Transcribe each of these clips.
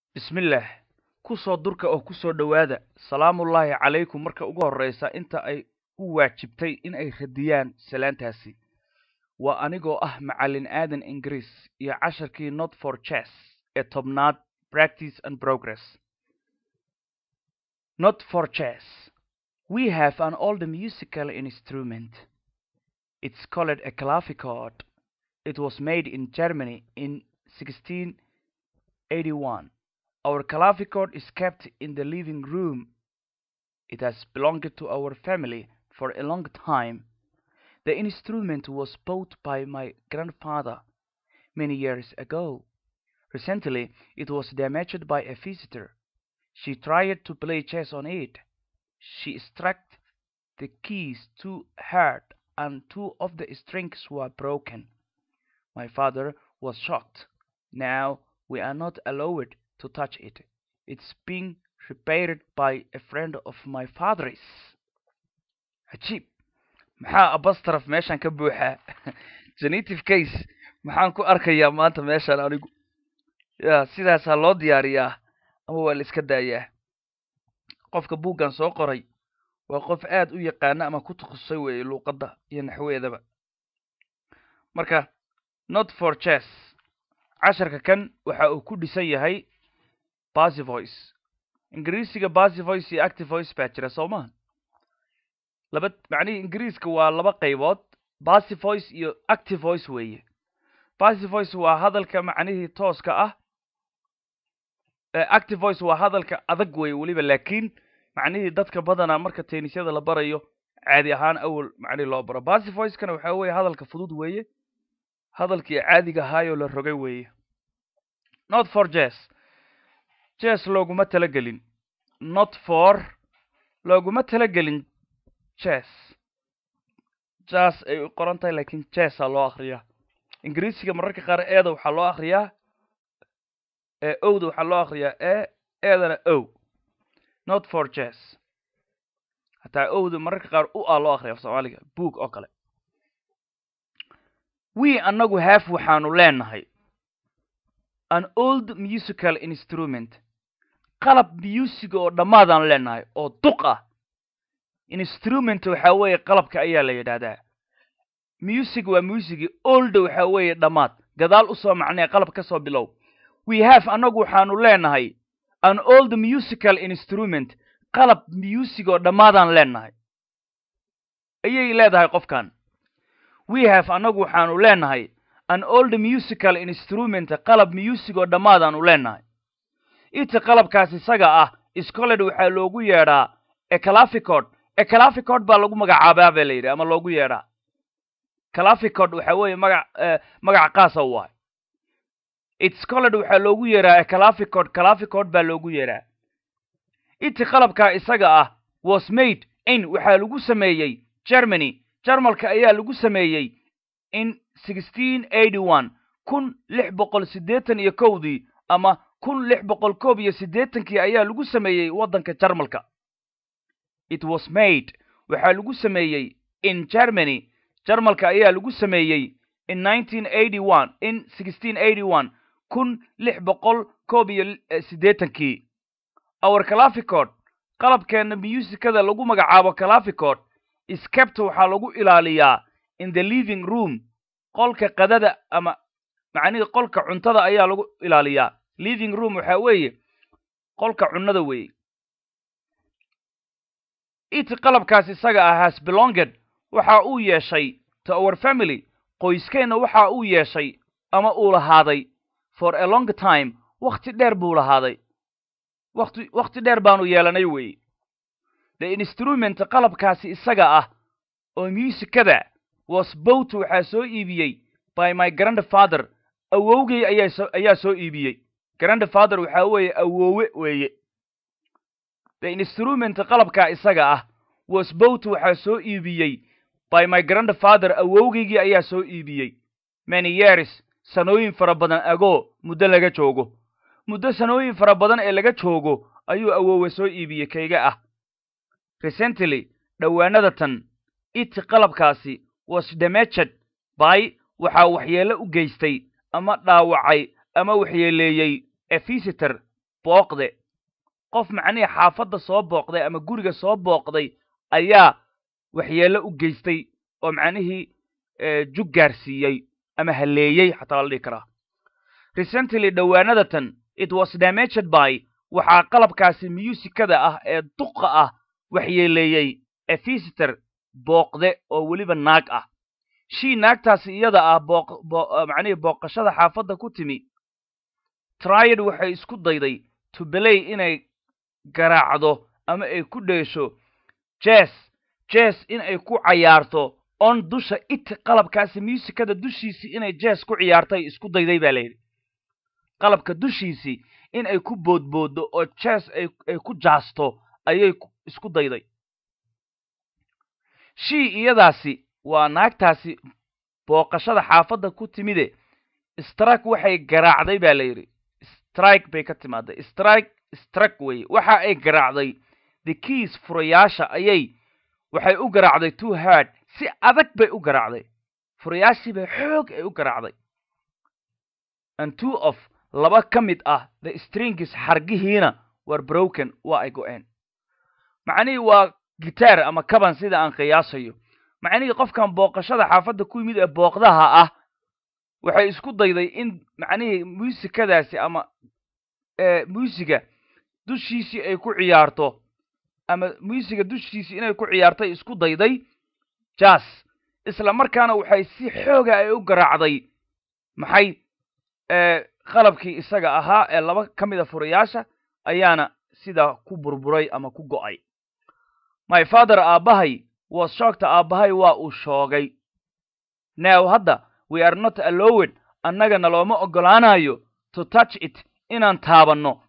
bismillaah ku soo durka oo ku soo dhowaada salaamullaahi calaykum marka ugu horraysa inta ay u waajibtay in ay radiyaan salaantaasi waa anigoo ah macallin aadan ingiriis iyo casharkii not for chess ee tobnaad practice and progress not for chess we have an old musical instrument it's called a clavichord it was made in germany in 1681 Our clavichord is kept in the living room. It has belonged to our family for a long time. The instrument was bought by my grandfather many years ago. Recently, it was damaged by a visitor. She tried to play chess on it. She struck the keys too hard and two of the strings were broken. My father was shocked. Now we are not allowed to touch it. It's being repaired by a friend of my father's. cajiib maxaa abastraf meeshan ka buuxaa genitive case maxaan ku arkayaa maanta meeshan anigu ya sidaasaa loo diyaariyaa ama waa la iska daayaa qofka buuggan soo qoray waa qof aad u yaqaana ama ku takhasusay weeye luuqadda iyo naxweedaba marka not for chess casharka kan waxa uu ku dhisan yahay basy voice ingiriisiga basy voice iyo active voice baa jira soo maha laba macnihii ingiriiska waa laba qaybood basy voice iyo active voice weeye basy voice waa hadalka macnihii tooska ah active voice waa hadalka adag weeye weliba laakiin macnihii dadka badanaa marka teenisyada la barayo caadi ahaan awel macnihi loo baro basy voicekana waxaa weeye hadalka fudud weeye hadalkii caadiga ahaayoo la rogay weeye not for jess jes looguma talagelin not for looguma talagelin jes jas ay u qoran tahay lakiin jesa loo akriyaa ingiriisiga mararka qaar eeda waxaa loo akriyaa ee owda waxaa loo akriyaa e eedana o not for jes hataa owda mararka qaar u a loo akriya af soomaaliga book oo kale we annagu haaf waxaanu leenahay an old musical instrument qalab music oo dhammaadaan leenahay oo duq ah instrument waxaa weeye qalabka ayaa la yidhaahdaa music waa musigi old waxaa weeye dhammaad gadaal usoo macnee qalab ka soo bilow we have annagu waxaanu leenahay an old musical instrument qalab music oo dhammaadaan leenahay ayay leedahay qofkan we have annagu waxaanu leenahay an old musical instrument qalab music oo dhammaadaanu leenahay ita qalabkaas isaga ah scoled waxaa loogu yeedhaa eclaficod eclaficod baa lagu magacaabaa ba la yidhi ama loogu yeedhaa claficod waxaa weeye magac magac qaasa u ahay itscoled waxaa loogu yeedhaa eclaficod claficod baa loogu yeedhaa iti qalabkaa isaga ah was made in waxaa lagu sameeyey germany jarmalka ayaa lagu sameeyey in kun lix boqol siddeetan iyo kowdii ama kun lix boqol koob iyo siddeetankii ayaa lagu sameeyey waddanka jarmalka it was made waxaa lagu sameeyey in germany jarmalka ayaa lagu sameeyey in nineteen eighty one in sixteen eighty one kun lix boqol koob iyo siddeetankii our claficod qalabkeenna musikada lagu magacaabo claficod skept waxaa lagu ilaaliyaa in the living room qolka qadada ama macnihii qolka cuntada ayaa lagu ilaaliyaa living room waxaa weeye qolka cunnada weeye it qalabkaas isaga ah has belonged waxa uu yeeshay to our family qoyskeenna waxa uu yeeshay ama uu lahaaday for a long time wakhti dheer buu lahaaday wati wakhti dheer baanu yeelanay weeye the instrument qalabkaasi isaga ah oo musikada was bowt waxaa soo iibiyey by my grandfather awowgay ayaa soo iibiyey grandfather waxaa weeye awoowe weeye the instrument qalabkaa isaga ah was bowt waxaa soo iibiyey by my grandfather awowgaygii ayaa soo iibiyey many years sanooyin fara badan agoo muddo laga joogo muddo sanooyin fara badan ee laga joogo ayuu awoowe soo iibiyey kayga ah recently dhowaanada tan it qalabkaasi was damaged by waxaa waxyeello u geystay ama dhaawacay ama waxyeeleeyey a visitor booqde qof macnihii xaafadda soo booqday ama guriga soo booqday ayaa waxyeello u geystay oo macnihii jug gaarsiiyey ama haleeyey xataa la dhihi karaa recently dhowaanadatan it was damaged by waxaa qalabkaasi musikada ah ee duqa ah waxyeeleeyey a visitor booqde oo weliba naag ah shii naagtaasi iyada ah macnihii booqashada xaafadda ku timi triad waxay isku dayday to belay inay garaacdo ama ay ku dheesho jes jes in ay ku cayaarto on dusha it qalabkaasi musikada dushiisii inay jes ku ciyaartay isku dayday baa layidhi qalabka dushiisii in ay ku boodbooddo oo jes ay ku jaasto ayay isku dayday shii iyadaasi waa naagtaasi booqashada xaafadda ku timide strike waxay garaacday baa la yidhi strike bay ka timaaday strike strike weye waxa ay garaacday the keys furayaasha ayay waxay u garaacday two hard si adag bay u garaacday furayaashii bay xoog ay u garaacday and two of laba ka mid ah the stringis xargihiina war broken waa ay go-een macnihii waa gitaar ama kaban sida aan qiyaasayo macnihii qofkan booqashada xaafadda ku yimid ee booqdaha ah waxay isku dayday in macnihii muusikadaasi ama muusiga dushiisii ay ku ciyaarto ama muusiga dushiisii inay ku ciyaartay isku dayday jas isla markaana waxay si xooga ay u garaacday maxay qalabkii isaga ahaa ee laba ka mid a furayaasha ayaana sidaa ku burburay ama ku go'ay my father aabbahay was shoogta aabbahay waa uu shoogay now hadda we are not allowed annaga nalooma oggolaanayo to touch it inaan taabanno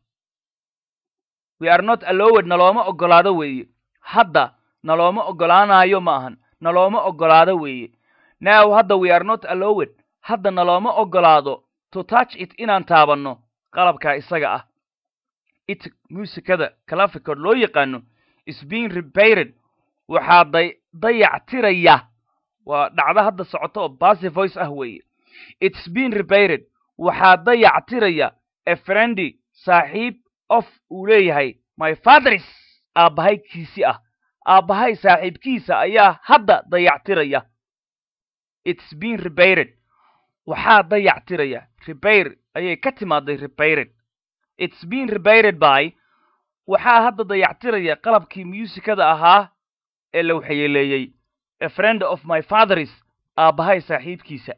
we are not allowed nalooma oggolaado weeye hadda nalooma oggolaanayo ma ahan nalooma oggolaado weeye now hadda we are not allowed hadda nalooma oggolaado to touch it inaan taabanno qalabkaa isaga ah it muusikada claficod loo yaqaano is being repaired waxaa day dayactiraya waa dhacdo hadda socoto oo basy voice ah weeye its being repaired waxaa dayactiraya a friendy saaxiib of uu leeyahay my fathers aabbahay kiisi ah aabbahay saaxiibkiisa ayaa hadda dayactiraya its being repaired waxaa dayactiraya repair ayay ka timaaday repaired its being repaired by waxaa hadda dayactiraya qalabkii muusikada ahaa ee la waxyeeleeyey a friend of my fathers aabbahay saaxiibkiisa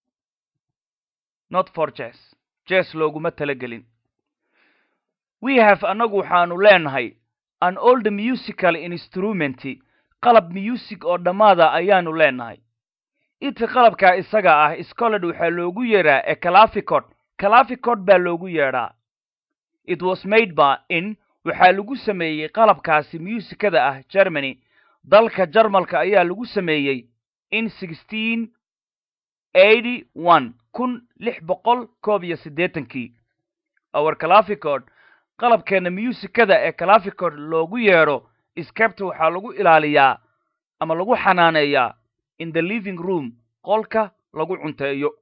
not for jes jes looguma talagelin we have annagu waxaanu leenahay an old musical instrument qalab music oo dhammaada ayaanu leenahay ita qalabkaa isaga ah scolad waxaa loogu yeedhaa e claficod claficod baa loogu yeedhaa it was made by in waxaa lagu sameeyey qalabkaasi muusikada ah germany dalka jarmalka ayaa lagu sameeyey in sixteen eighty one kun lix boqol koob iyo siddeetankii our claficod qalabkeena muusikada ee claficod loogu yeedho skabta waxaa lagu ilaaliyaa ama lagu xanaaneeyaa in the living room qolka lagu cunteeyo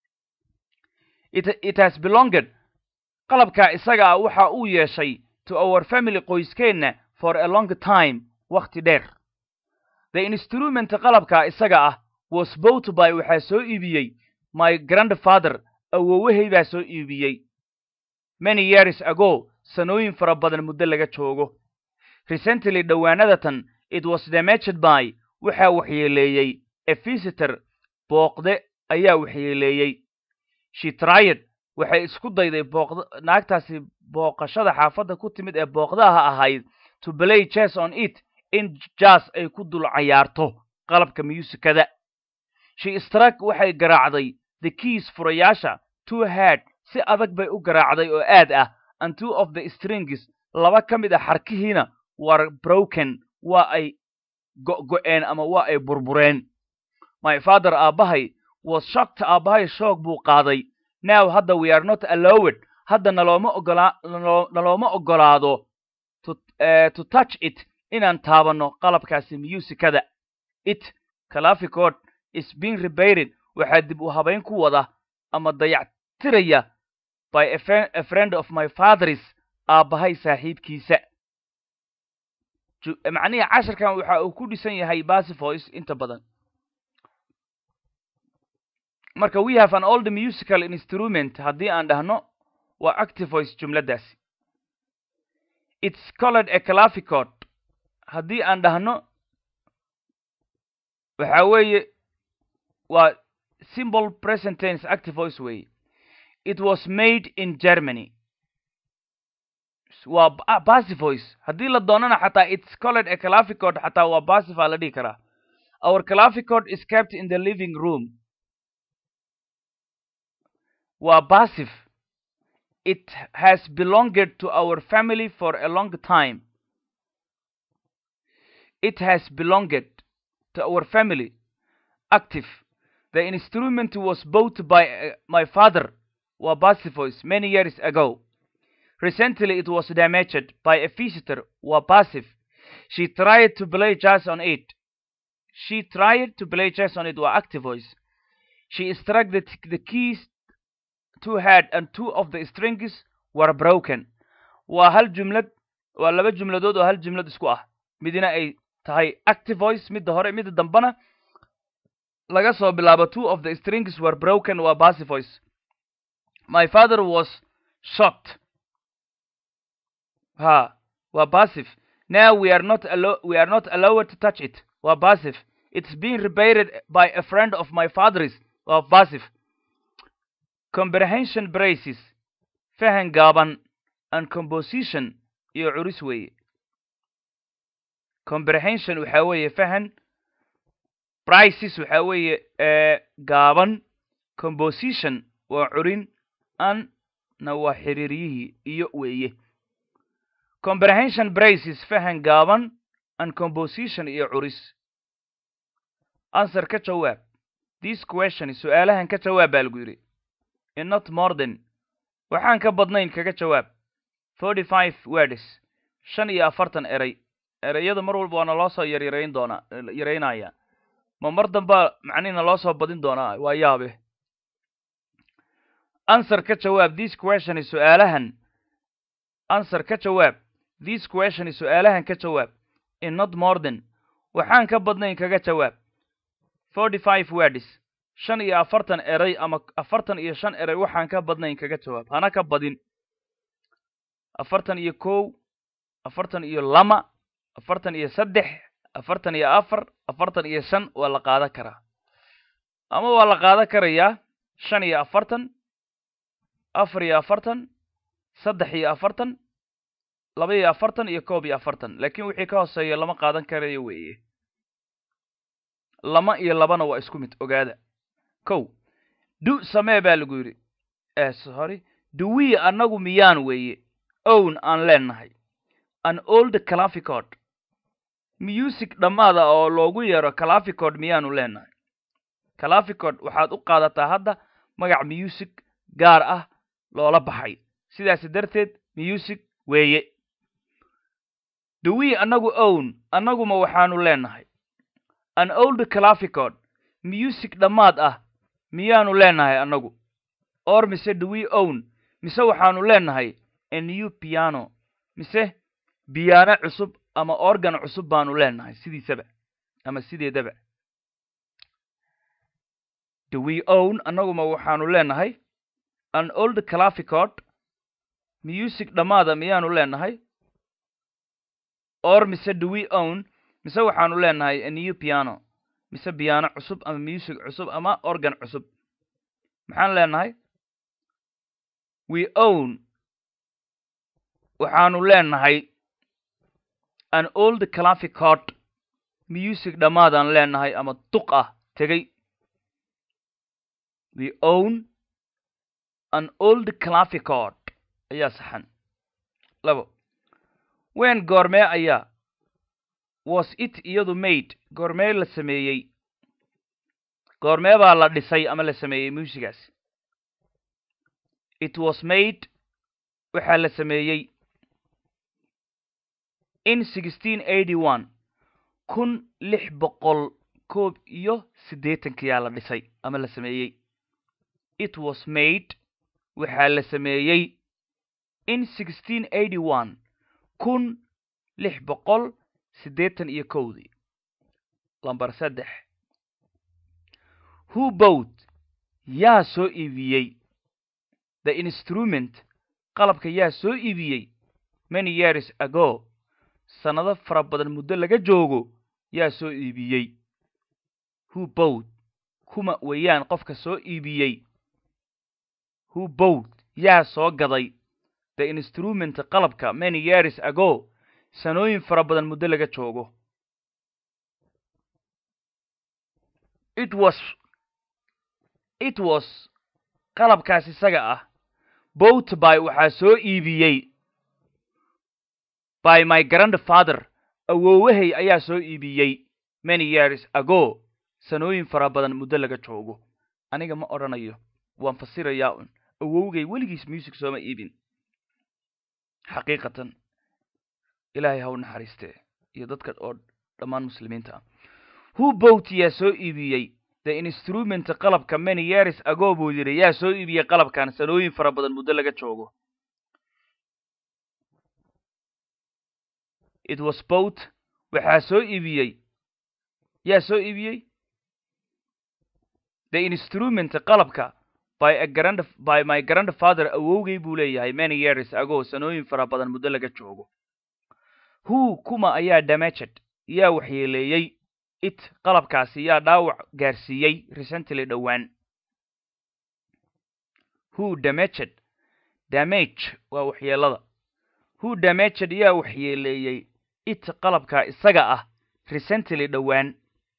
it has belonged qalabkaa isaga ah waxa uu yeeshay to our family qoyskeenna for a long time wakhti dheer the instrument qalabkaa isaga ah was bought by waxaa soo iibiyey my grandfather awowahay baa soo iibiyey many years ago sanooyin fara badan muddo laga joogo recently dhowaanadatan it was damaged by waxaa waxyeeleeyey a visitor booqde ayaa waxyeeleeyey she tried waxay isku dayday booqd naagtaasi booqashada xaafadda ku timid ee booqdaha ahayd to play jes on it in jas ay ku dul cayaarto qalabka muusikada she strak waxay garaacday the keys furayaasha two head si adag bay u garaacday oo aad ah and two of the strings laba ka mid a xarkihiina war broken waa ay go-go-een ama waa ay burbureen my father aabbahay was shocked aabbahay shoog buu qaaday now hadda we are not allowed hadda nalooma ogolaa nalooma ogolaado to, uh, to touch it inaan taabanno qalabkaasi muusikada it claficod is being repaired waxaa dib u habayn ku wada ama dayactiraya by a, a friend of my fathers aabbahay saaxiibkiisa macnihii casharkan waxa uu ku dhisan yahay basivoice inta badan marka we have an old musical instrument haddii aan dhahno waa activoice jumladdaasi its colored a clavichord haddii aan dhahno waxa weeye waa simple present tense activoice weeye it was made in germany waa basivoice haddii la doonana xataa its colored a clavichord xataa waa basivaa la dhihi karaa our clavichord is kept in the living room waa passive it has belonged to our family for a long time it has belonged to our family active the instrument was bought by uh, my father waa passivoice many years ago recently it was damaged by a visitor waa passive she tried to play jazz on it she tried to play jazz on it waa active voice she struck the, the keys two had and two of the strings were broken waa hal jumlad waa laba jumladood oo hal jumlad isku ah midina ay tahay active voice midda hore midda dambana laga soo bilaabo two of the strings were broken waa passive voice my father was shocked ha waa passive now we are not allo we are not allowed to touch it waa passive it's being repaired by a friend of my father's waa passive comprehension braces fahan gaaban and composition iyo curis weeye comprehension waxaa weeye fahan brices waxaa weeye gaaban composition waa curin an na waa xiriiryihii iyo weeye comprehension braces fahan gaaban and composition iyo curis answer ka jawaab this question su-aalahan ka jawaab baa lagu yidhi in not more than waxaan ka badnayn kaga jawaab forty five words shan iyo afartan eray erayada mar walba waana loo soo yaryarayn doonaa yaraynaya ma mar dambaa macnihina loo soo badin doonaa waa yaabe answer ka jawaab this question su-aalahan answer ka jawaab this question su-aalahan ka jawaab in not more than waxaan ka badnayn kaga jawaab forty five words shan iyo afartan eray ama afartan iyo shan eray waxaan ka badnayn kaga jawaab hana ka badin afartan iyo kow afartan iyo lama afartan iyo saddex afartan iyo afar afartan iyo shan waa la qaadan karaa ama waa la qaadan karayaa shan iyo afartan afar iyo afartan saddex iyo afartan laba iyo afartan iyo koob iyo afartan laakiin wixii ka hooseeya lama qaadan karayo weeye lama iyo labana waa isku mid ogaada kow du samee baa lagu yidhi sorry duwii annagu miyaan weeye own aan leenahay an old clavichord music dhammaada oo loogu yeero clavichord miyaanu leenahay clavichord waxaad u qaadataa hadda magac music gaar ah loola baxay sidaas darteed music weeye duwii annagu own annaguma waxaanu leenahay an old clavichord music dhammaad ah miyaanu leenahay annagu or mise duwii own mise waxaanu leenahay a new piano mise biyaano cusub ama organ cusub baanu leenahay sidiisaba ama sideedaba do we own annaguma waxaanu leenahay an old clavichord music dhammaada miyaanu leenahay or mise do we own mise waxaanu leenahay a new piano mise biyaano cusub ama music cusub ama organ cusub maxaan leenahay we own waxaanu leenahay an old clavichord music dhammaadaan leenahay ama duq ah tegey we own an old clavichord ayaa saxan labo wen goormee ayaa was it iyadu made goormee la sameeyey goormee baa la dhisay ama la sameeyey muusigaas it was made waxaa la sameeyey in sixteen eighty one kun lix boqol koob iyo siddeetankiyaa la dhisay ama la sameeyey it was made waxaa la sameeyey in sixteen eighty one kun lix boqol siddeetan iyo kowdii lamber saddex who bowt yaa soo iibiyey the instrument qalabka yaa soo iibiyey many years ago sannado fara badan muddo laga joogo yaa soo iibiyey who bowt kuma weeyaan qofka soo iibiyey who bowt yaa soo gaday the instrument qalabka many years ago sanooyin fara badan muddo laga joogo it was it was qalabkaas isaga ah bowt by waxaa soo iibiyey by my grandfather awoowahay ayaa soo iibiyey many years ago sanooyin fara badan muddo laga joogo aniga ma odhanayo waan fasirayaa un awowgay weligiis music sooma iibin xaqiiqatan ilaahay ha u naxariistee iyo dadka oo dhammaan muslimiinta ah who bowt yaa soo iibiyey the instrument qalabka many years ago buu yidhi yaa soo iibiyey qalabkan sanooyin fara badan muddo laga joogo it was bowt waxaa soo iibiyey yaa soo iibiyey the instrument qalabka by a grand by my grandfather awowgay buu leeyahay many years ago sanooyin fara badan muddo laga joogo who kuma ayaa damaged yaa waxyeeleeyey it qalabkaasi yaa dhaawac gaarsiiyey recently dhowaan who damaged damage waa waxyeelada who damaged yaa waxyeeleeyey it qalabkaa isaga ah recently dhowaan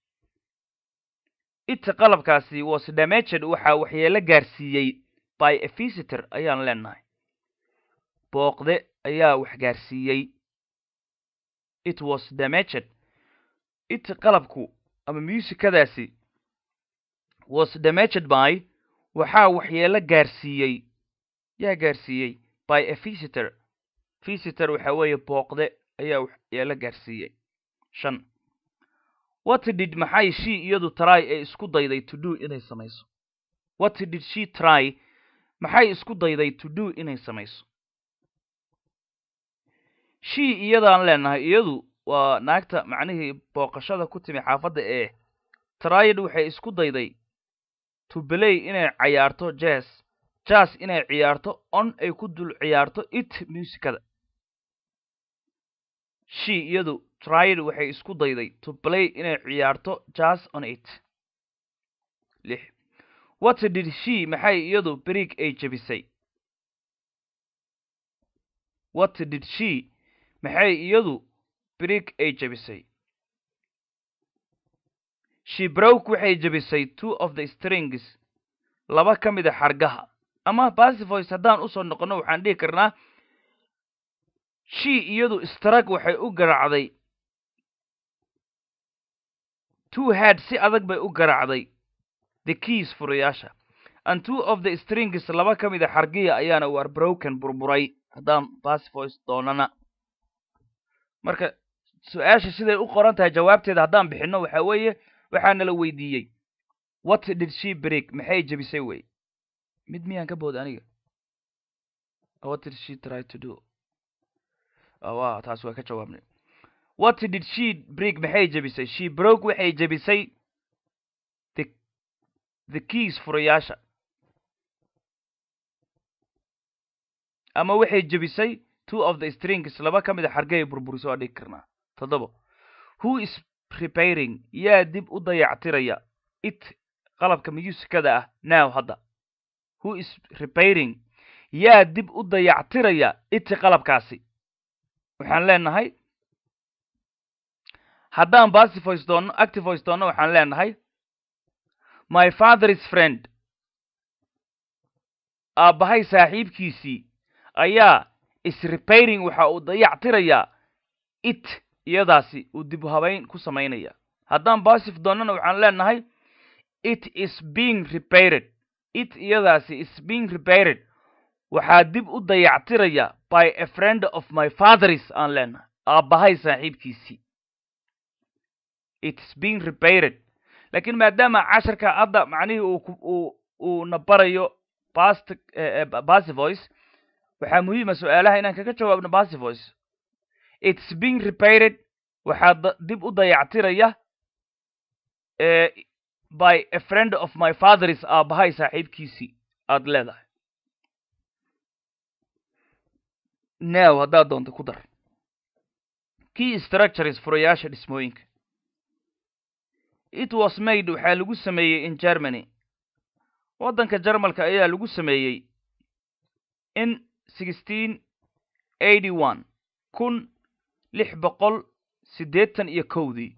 it qalabkaasi was damaged waxaa waxyeelo gaarsiiyey by a visitor ayaan leenahay booqde ayaa wax gaarsiiyey it was damaged it qalabku ama musikadaasi was damaged by waxaa waxyeelo gaarsiiyey yaa gaarsiiyey by a visitor visitor waxa weeye booqde ayaa waxyeelo gaarsiiyey shan what did maxay she iyadu try ee isku dayday to do inay samayso what did she try maxay isku dayday to do inay samayso she iyadaan leenahay iyadu waa naagta macnihii booqashada ku timi xaafadda ee tryed waxay isku dayday to belay inay cayaarto jazz jazz inay ciyaarto on ay ku dul ciyaarto it musikada she iyadu tryed waxay isku dayday to play inay ciyaarto jazz on it lix what did she maxay iyadu brig ay jebisay what did she maxay iyadu brig ay jebisay she broke waxay jebisay two of the strings laba ka mid a xargaha ama basivoice haddaan usoo noqonno waxaan dhihi karnaa she iyadu strag waxay u garacday two head si adag bay u garacday the keys furayaasha and two of the strings laba ka mid a xargiya ayaana war broken burburay haddaan basivoice doonana marka su-aasha siday u qoran tahay jawaabteeda haddaan bixinno waxa weeye waxaana la weydiiyey what did she break maxay jebisay wey mid miyaan ka booda aniga what did she try to do wa taas waa ka jawaabnay what did she break maxay jebisay she broke waxay jebisay the the keys furayaasha ama waxay jebisay two of the strings laba ka mid a xargay burburiso waa dhigi karnaa toddoba who is repairing yaa dib u dayactiraya it qalabka musikada ah now hadda who is repairing yaa dib u dayactiraya it qalabkaasi waxaan leenahay haddaan basivoice doonno activoice doonno waxaan leenahay my father's friend aabbahay saaxiibkiisii ayaa is repairing waxa uu dayactirayaa it iyadaasi uu dib habayn ku samaynaya haddaan basif doonnana waxaan leenahay it is being repaired it iyadaasi is being repaired waxaa dib u dayactiraya by a friend of my fathers aan leenahay aabbahay saaxiibkiisii it is being repaired laakiin maadaama casharka hadda macnihii uu uu uu na barayo past basivoice waxaa muhiima su-aalaha inaan kaga jawaabno passive voice it's being repaired waxaa dib u dayactiraya by a friend of my fatheris aabahay saaxiibkiisii aada leedahay now haddaad doonto ku dar key structures furayaasha dhismooyinka it was made waxaa lagu sameeyey in germany waddanka jarmalka ayaa lagu sameeyey in sixteen eighty one kun lix boqol siddeetan iyo kowdii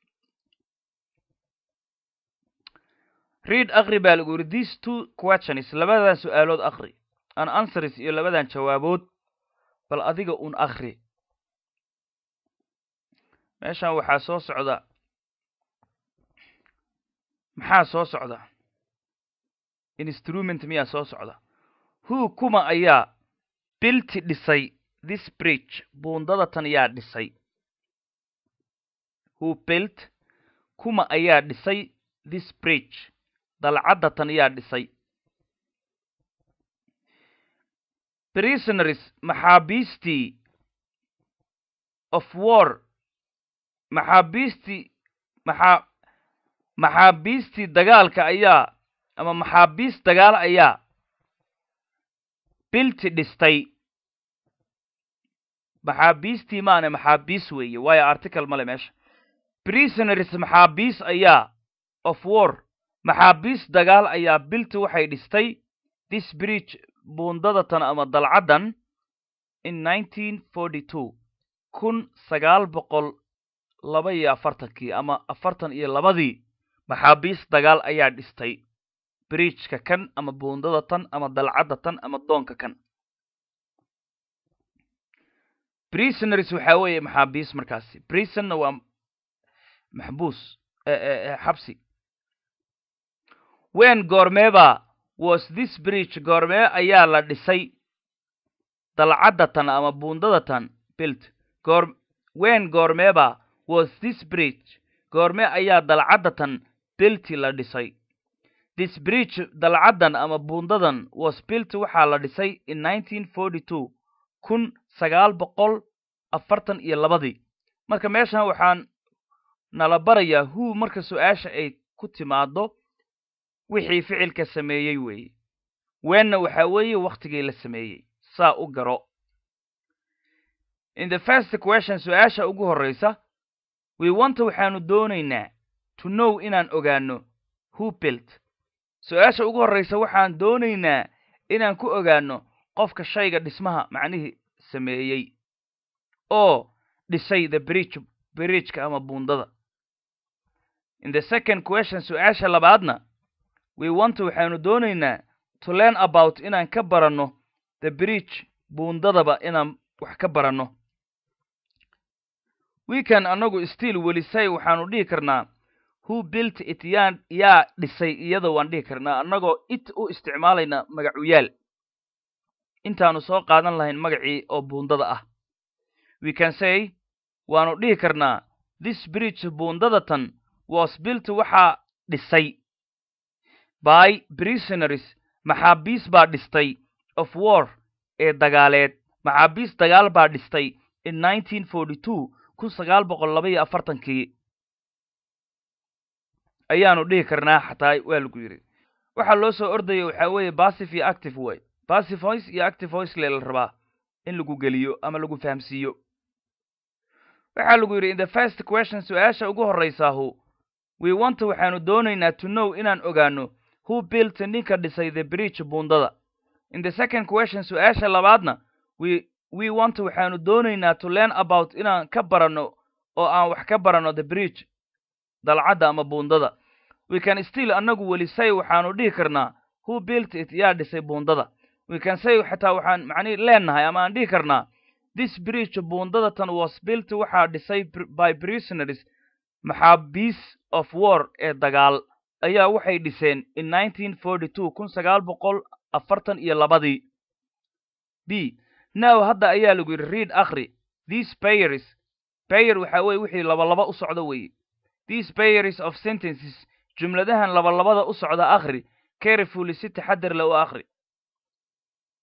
read akri baa lagu yidhi these two questions labadan su-aalood akri an answers iyo labadan jawaabood bal adiga un akri meeshan waxaa soo socda maxaa soo socda instrument miyaa soo socda who kuma ayaa bilti dhisay this bridge buundada tan yaa dhisay who built kuma ayaa dhisay this bridge dalcadda tan yaa dhisay prisonaries maxaabiistii of war maxaabiistii maxaa maxaabiistii dagaalka ayaa ama maxaabiis dagaal ayaa bilti dhistay maxaabiistii maane maxaabiis weeye waayo article male meesha prisonaries maxaabiis ayaa of war maxaabiis dagaal ayaa bilti waxay dhistay this bridge buundadatan ama dalcaddan in nineteen forty two kun sagaal boqol laba iyo afartankii ama afartan iyo labadii maxaabiis dagaal ayaa dhistay bridgeka kan ama buundada tan ama dalcadda tan ama doonka kan prisonaries waxaa weeye maxaabiis markaasi prisonna waa maxbuus xabsi wen goormeeba was this bridge goormee ayaa la dhisay dalcadda tan ama buundada tan bilt goor wen goormeeba was this bridge goormee ayaa dalcadda tan bilti la dhisay this bridge dalcaddan ama buundadan was built waxaa la dhisay in nineteen forty two kun sagaal boqol afartan iyo labadii marka meeshan waxaan nala barayaa hu marka su-aasha ay ku timaado wixii ficilka sameeyey weeye weenna waxaa weeye wakhtigii la sameeyey saa u garo in the first question su-aasha ugu horreysa we wanta waxaanu doonaynaa to know inaan ogaano who built su-aasha ugu horreysa waxaan doonaynaa inaan ku ogaano qofka shayga dhismaha macnihii sameeyey oo dhisay the bridge bridgeka ama buundada in the second question su-aasha labaadna we wanta waxaanu doonaynaa to learn about inaan ka baranno the bridge buundadaba inaan wax ka baranno wekan annagu still welisay waxaanu dhihi karnaa who built it yaa yaa dhisay iyada waan dhihi karnaa annagoo it u isticmaalayna magacuyaal intaanu soo qaadan lahayn magacii oo buundada ah we can say waanu dhihi karnaa this bridge buundada tan was built waxaa dhisay by prisonaries maxaabiis baa dhistay of war ee dagaaleed maxaabiis dagaal baa dhistay in nineteen forty two kun sagaal boqol laba iyo afartankii ayaanu dhihi karnaa xataa waa lagu yidhi waxaa loo soo ordaya waxaa weeye passive iyo active way passive voice iyo active voice lee la rabaa in lagu geliyo ama lagu fahamsiiyo waxaa lagu yidhi in the first question su-aasha ugu horreysaahu we wanta waxaanu doonaynaa to know inaan ogaano who built ninka dhisay the bridge buundada in the second question su-aasha labaadna we we wanta waxaanu doonaynaa to learn about inaan ka baranno oo aan wax ka baranno the bridge dalcadda ama buundada we can still annagu weli say waxaanu dhihi karnaa who built it yaa dhisay buundada we can say xataa waxaan macnihi leenahay ama aan dhihi karnaa this bridge buundada tan was built waxaa dhisay by prisonaries maxaabiis of war ee dagaal ayaa waxay dhiseen in nineteen forty two kun sagaal boqol afartan iyo labadii b now hadda ayaa lagu yidhi read akri these payers payer waxaa weye wixii labalaba u socda weeye these payers of sentences jumladahan labalabada u socda akhri carefully si taxadir le u akhri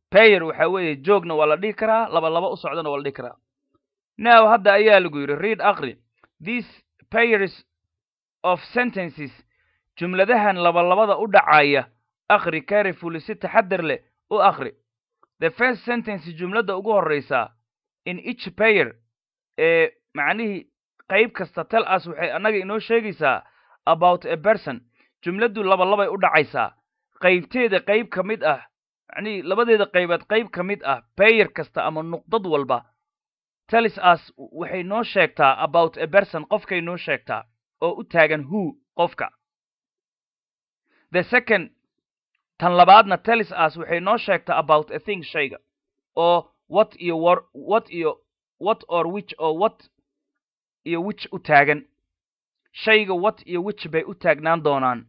payer waxa weeye joogna waa la dhihi karaa laba laba u socdana waa la dhihi karaa now hadda ayaa lagu yidhi read aqri these payers of sentences jumladahan labalabada u dhacaya aqri carefully si taxadar leh u aqri the first sentence jumladda ugu horreysaa in each payer ee macnihii qayb kasta tel as waxay annaga inoo sheegaysaa about a person jumladdu labalabay u dhacaysaa qaybteeda qayb ka mid ah macnihii labadeeda qaybeed qayb ka mid ah payer kasta ama nuqdad walba telis as waxay noo sheegtaa about a person qofkay noo sheegtaa oo u taagan who qofka the second tan labaadna telis as waxay noo sheegtaa about a thing shayga oo what iyo wor what iyo what or which oo what iyo which u taagan shayga what iyo which bay u taagnaan doonaan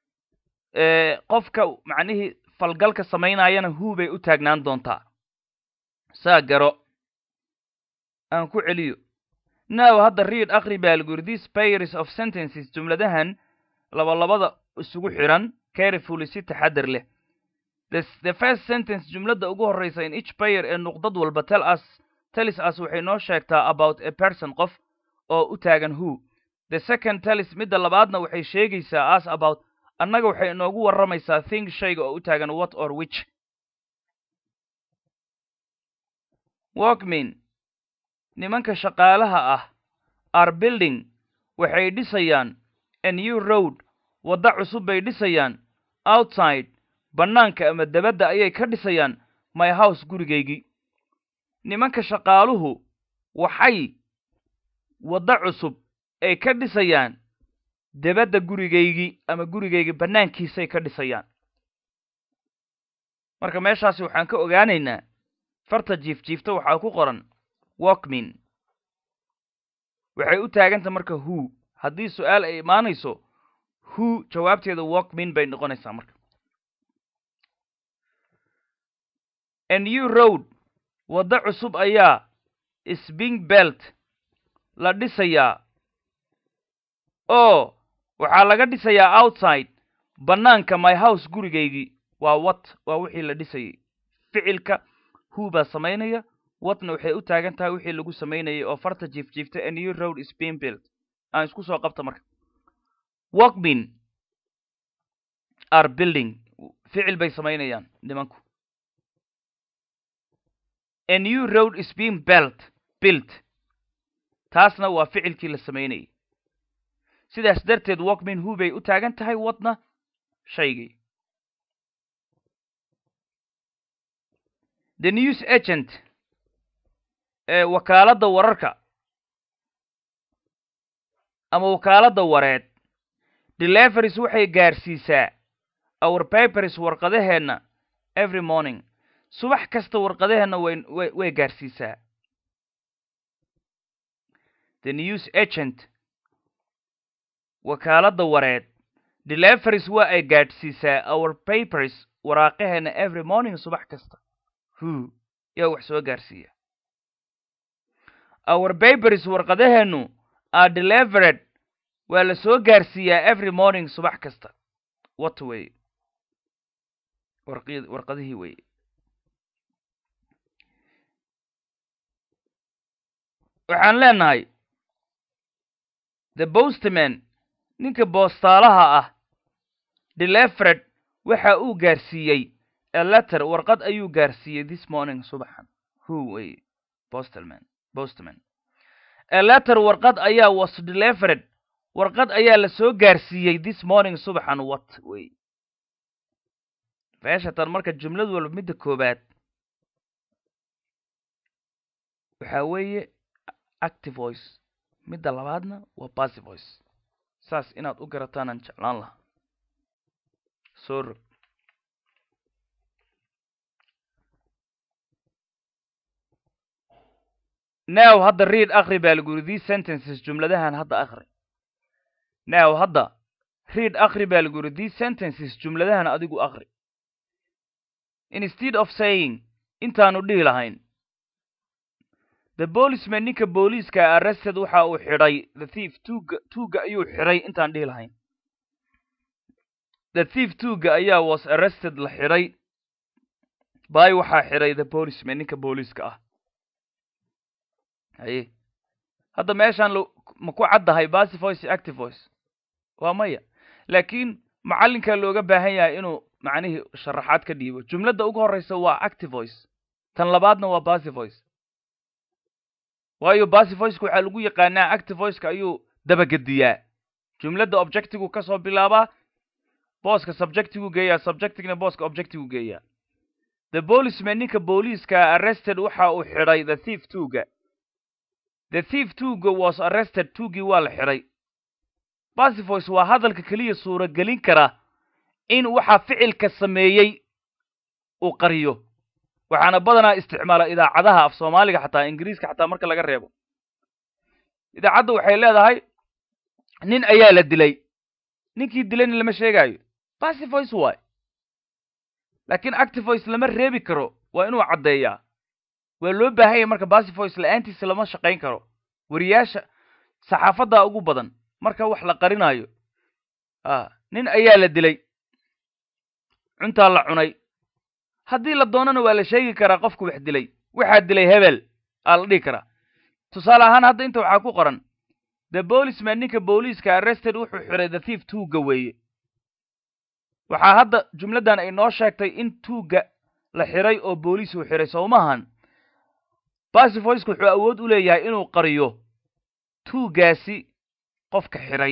qofka macnihii falgalka samaynayana who bay u taagnaan doontaa saa garo aan ku celiyo now hadda read aqri baa lagu yidhi these pairs of sentences jumladahan labalabada isugu xiran carefully si taxadar leh the first sentence jumladda ugu horreysa in each payer ee nuqdad walba tel as telis as waxay noo sheegtaa about a person qof oo u taagan who the second telis midda labaadna waxay sheegaysaa as about annaga waxay inoogu warramaysaa thing shayga oo u taagan what or which walkmin nimanka shaqaalaha ah are building waxay dhisayaan a new road wadda cusub bay dhisayaan outside bannaanka ama debadda ayay ka dhisayaan my house gurigaygii nimanka shaqaaluhu waxay wadda cusub ay ka dhisayaan debadda gurigaygii ama gurigaygii bannaankiisay ka dhisayaan marka meeshaasi waxaan ka ogaanaynaa farta jiifjiifta waxaa ku qoran walkmin waxay u taaganta marka who haddii su-aal ay imaanayso who jawaabteeda walkmin bay noqonaysaa marka a new road waddo cusub ayaa sbing belt la dhisayaa oo waxaa laga dhisayaa outside bannaanka my house gurigaygii waa wat waa wixii la dhisayay ficilka who baa samaynaya watna waxay u taagan tahay wixii lagu samaynayay oo farta jiifjiifta a new road sbing belt aan isku soo qabta marka walkmin are building ficil bay samaynayaan nimanku a new road is being belt built taasna waa ficilkii la samaynayay sidaas darteed walkmin who bay u taagan tahay wadna shaygii the news agent ee wakaaladda wararka ama wakaaladda wareed deliveries waxay gaarsiisaa our papers warqadaheenna every morning subax kasta warqadaheenna way way way gaarsiisaa the news agent wakaaladda wareed deliveries waa ay gaadhsiisaa our papers waraaqaheenna every morning subax kasta who yaa wax soo gaarsiiya our papers warqadaheennu are delivered waa la soo gaarsiiyaa every morning subax kasta wat wey warqi warqadihii wey waxaan leenahay the postman ninka boostaalaha ah delivered waxa uu gaarsiiyey a letter warqad ayuu gaarsiiyey this morning subaxan who wey postalman postman a letter warqad ayaa was delivered warqad ayaa la soo gaarsiiyey this morning subaxan what wey feeshatan marka jumlad walba midda koobaad waxaa weeye active voice midda labaadna waa passive voice saas inaad u garataanaan jeclaan lahaa soo rog now hadda read akri baa lagu yiri these sentences jumladahan hadda akri now hadda read akri baa lagu yiri these sentences jumladahan adigu akri instead of saying intaanu dhihi lahayn the policeman ninka booliiska arrested waxa uu xidhay the thief tuuga tuuga ayuu xidhay intaan dhihi lahayn the thief tuuga ayaa was arrested la xidhay by waxaa xiray the policeman ninka booliiska ah haye hadda meeshaan lo ma ku caddahay basy voice iyo active voice waa maya laakiin macallinkaa looga baahan yahay inuu macnihii sharaxaad ka dhiibo jumladda ugu horreysa waa active voice tan labaadna waa basy voice waayo basy voiceka waxaa lagu yaqaanaa active voiceka ayuu dabagediyaa jumladda objectigu ka soo bilaabaa booska subjectigu geeyaa subjectigna booska objectigu geeyaa the policeman ninka booliiska arrested waxa uu xidhay the thief tuga the thief tuga was arrested tugii waa la xidhay basy voice waa hadalka keliya suuragelin kara in waxa ficilka sameeyey uu qariyo waxaana badanaa isticmaala idaacadaha af soomaaliga xataa ingiriiska xataa marka laga reebo idaacadda waxay leedahay nin ayaa la dilay ninkii dilayna lama sheegaayo basy voice waay laakiin active voice lama reebi karo waa inuu caddeeyaa waa loo baahan yahay marka basy voice la-aantiisa lama shaqayn karo wariyaasha saxaafaddaa ugu badan marka wax la qarinaayo a nin ayaa la dilay cuntaa la cunay haddii la doonana waa la sheegi karaa qofku wax dilay waxaa dilay hebel aa la dhihi karaa tusaale ahaan hadda inta waxaa ku qoran the policeman ninka booliiska arrested wuxuu xiray the thief tuugga weeye waxaa hadda jumladdan ay noo sheegtay in tuugga la xiray oo booliis uu xiray sowmahan basy voiceka wuxuu awood u leeyahay inuu qariyo tuuggaasi qofka xiray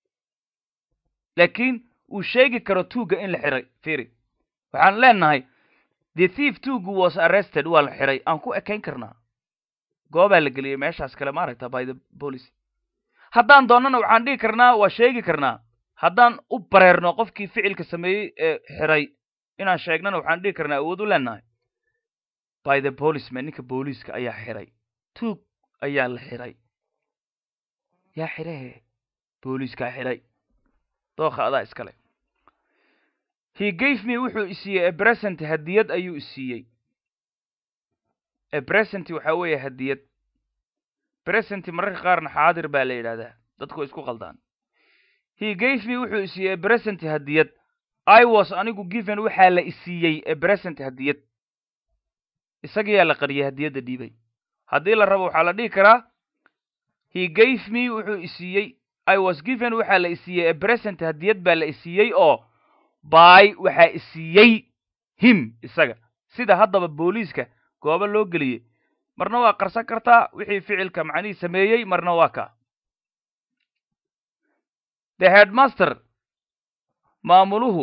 laakiin uu sheegi karo tuugga in la xiray firi waxaan leenahay the thief tuuggu was arrested waa la xiray aan ku ekayn karnaa goobaa la geliyey meeshaas kale maaragta by the police haddaan doonnana waxaan dhihi karnaa waa sheegi karnaa haddaan u bareerno qofkii ficilka sameeyey ee xiray inaan sheegnana waxaan dhihi karnaa awood u leenahay by the policeman ninka booliiska ayaa xiray tuug ayaa la xiray yaa xirahe booliiskaa xiray dookha adaa iskale he gave me wuxuu isiiyey abresent hadiyad ayuu isiiyey abresent waxaa weeye hadiyad bresent mararka qaarna xaadir baa la yidhahdaa dadku way isku qaldaan he gave me wuxuu isiiyey abresent hadiyad i was anigu given waxaa la isiiyey abresent hadiyad isagiyaa la qariyay hadiyadda dhiibay haddii la rabo waxaa la dhihi karaa he gave me wuxuu isiiyey i was given waxaa la isiiyey abresent hadiyad baa la isiiyey oo by waxaa isiiyey him isaga sida haddaba booliiska goobo loo geliyey marna waa qarsan kartaa wixii ficilka macnihii sameeyey marna waa ka the headmaster maamuluhu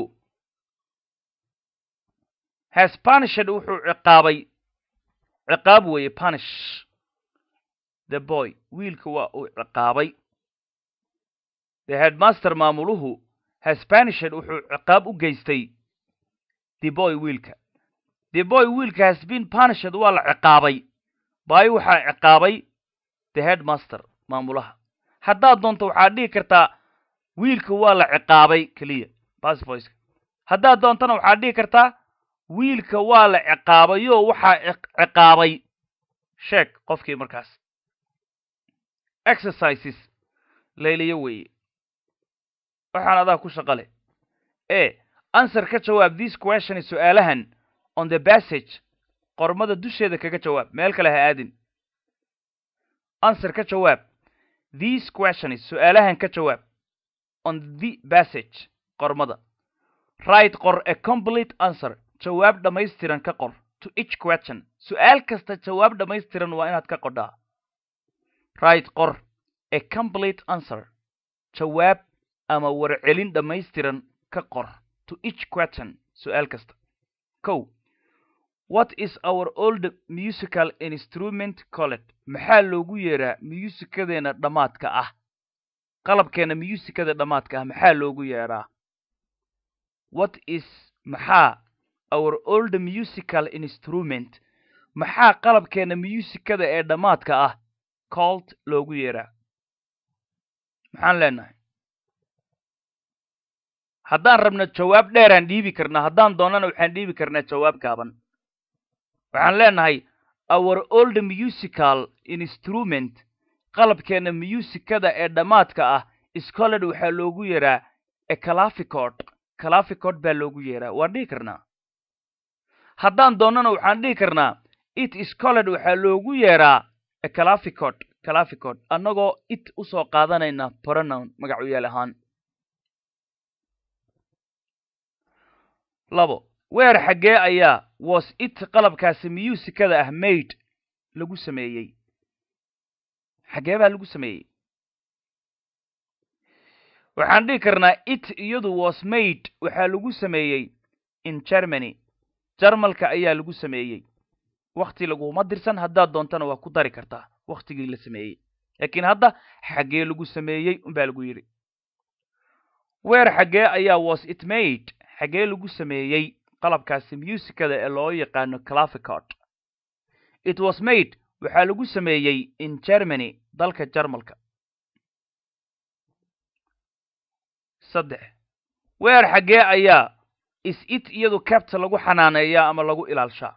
has punished wuxuu ciqaabay ciqaab weeye punish the boy wiilka waa uu ciqaabay the headmaster maamuluhu has punished wuxuu ciqaab u geystay the boy wiilka the boy wiilka has been punished waa la ciqaabay by waxaa ciqaabay the headmaster maamulaha haddaad doonto waxaad dhihi kartaa wiilka waa la ciqaabay keliya basvoice haddaad doontona waxaad dhihi kartaa wiilka waa la ciqaabayoo waxaa ciqaabay sheeg qofkii markaas exercises layliyo weeye waxaan adaa ku shaqa leh e answer ka jawaab this question su-aalahan on the passage qormada dusheeda kaga jawaab meel kale ha aadin answer ka jawaab these questions su-aalahan ka jawaab on the passage qormada right qor a complete answer jawaab dhammaystiran ka qor to each question su-aal kasta jawaab dhammaystiran waa inaad ka qodhaa right qor a complete answer jawaab ama warcelin dhammaystiran ka qor to each question su-aal kasta kow what is our old musical instrument colled maxaa loogu yeeraa muusikadeena dhammaadka ah qalabkeena musikada dhammaadka ah maxaa loogu yeedhaa what is maxaa our old musical instrument maxaa qalabkeena musikada ee dhammaadka ah cold loogu yeeraa maxaan leenahay haddaan rabno jawaab dheeraan dhiibi karnaa haddaan doonana waxaan dhiibi karnaa jawaab gaaban waxaan leenahay our old musical instrument qalabkeena musikada ee dhammaadka ah scoled waxaa loogu yeeraa ecalaficod calaficod baa loogu yeeraa waan dhihi karnaa haddaan doonnana waxaan dhihi karnaa it is colled waxaa loogu yeeraa claficod claficod annagoo it usoo qaadanayna pronoun magacu yaal ahaan labo weer xaggee ayaa was it qalabkaasi musikada ah maid lagu sameeyey xaggee baa lagu sameeyey waxaan dhihi karnaa it iyadu was maid waxaa lagu sameeyey in germany jarmalka ayaa lagu sameeyey wakti laguma dirsan haddaad doontana waa ku dari kartaa waktigii la sameeyey laakiin hadda xaggee lagu sameeyey unbaa lagu yidhi weer xaggee ayaa was it maid xaggee lagu sameeyey qalabkaasi musikada ee loo yaqaano claficod it was made waxaa lagu sameeyey in germany dalka jarmalka saddex weer xaggee ayaa is it iyadu cabta lagu xanaaneeyaa ama lagu ilaalshaa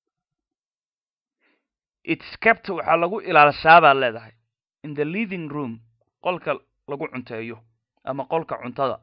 its capt waxaa lagu ilaalshaa baad leedahay in the living room qolka lagu cunteeyo ama qolka cuntada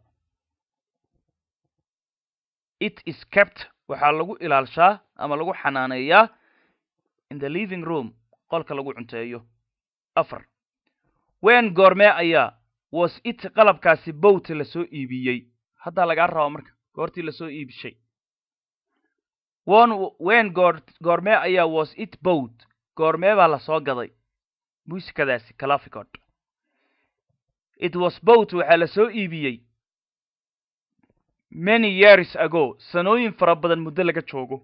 it is capt waxaa lagu ilaalshaa ama lagu xanaaneeyaa in the living room qolka lagu cunteeyo afar wen goormee ayaa was it qalabkaasi bowt lasoo iibiyey haddaa lagaa rabaa marka goortii lasoo iibishay won wen goor goormee ayaa was it bowt goormee baa lasoo gaday muusikadaasi claficod it was bowt waxaa lasoo iibiyey many years ago sanooyin fara badan muddo laga joogo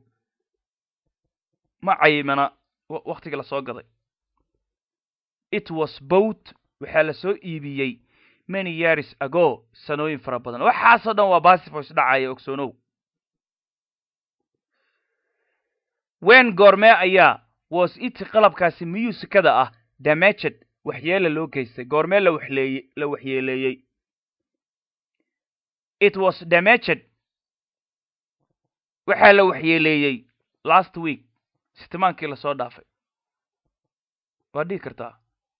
ma caymana waktiga lasoo gaday it was bowt waxaa lasoo iibiyey many years ago sanooyin fara badan waxaasoo dhan waa basifoys dhacaya ogsoonow wen goormee ayaa was it qalabkaasi musikada ah damaged waxyeela loo geystay goormee la waxleeye la waxyeeleeyey it was damaged waxaa la waxyeeleeyey last week sitimaankii lasoo dhaafay waad dhihi kartaa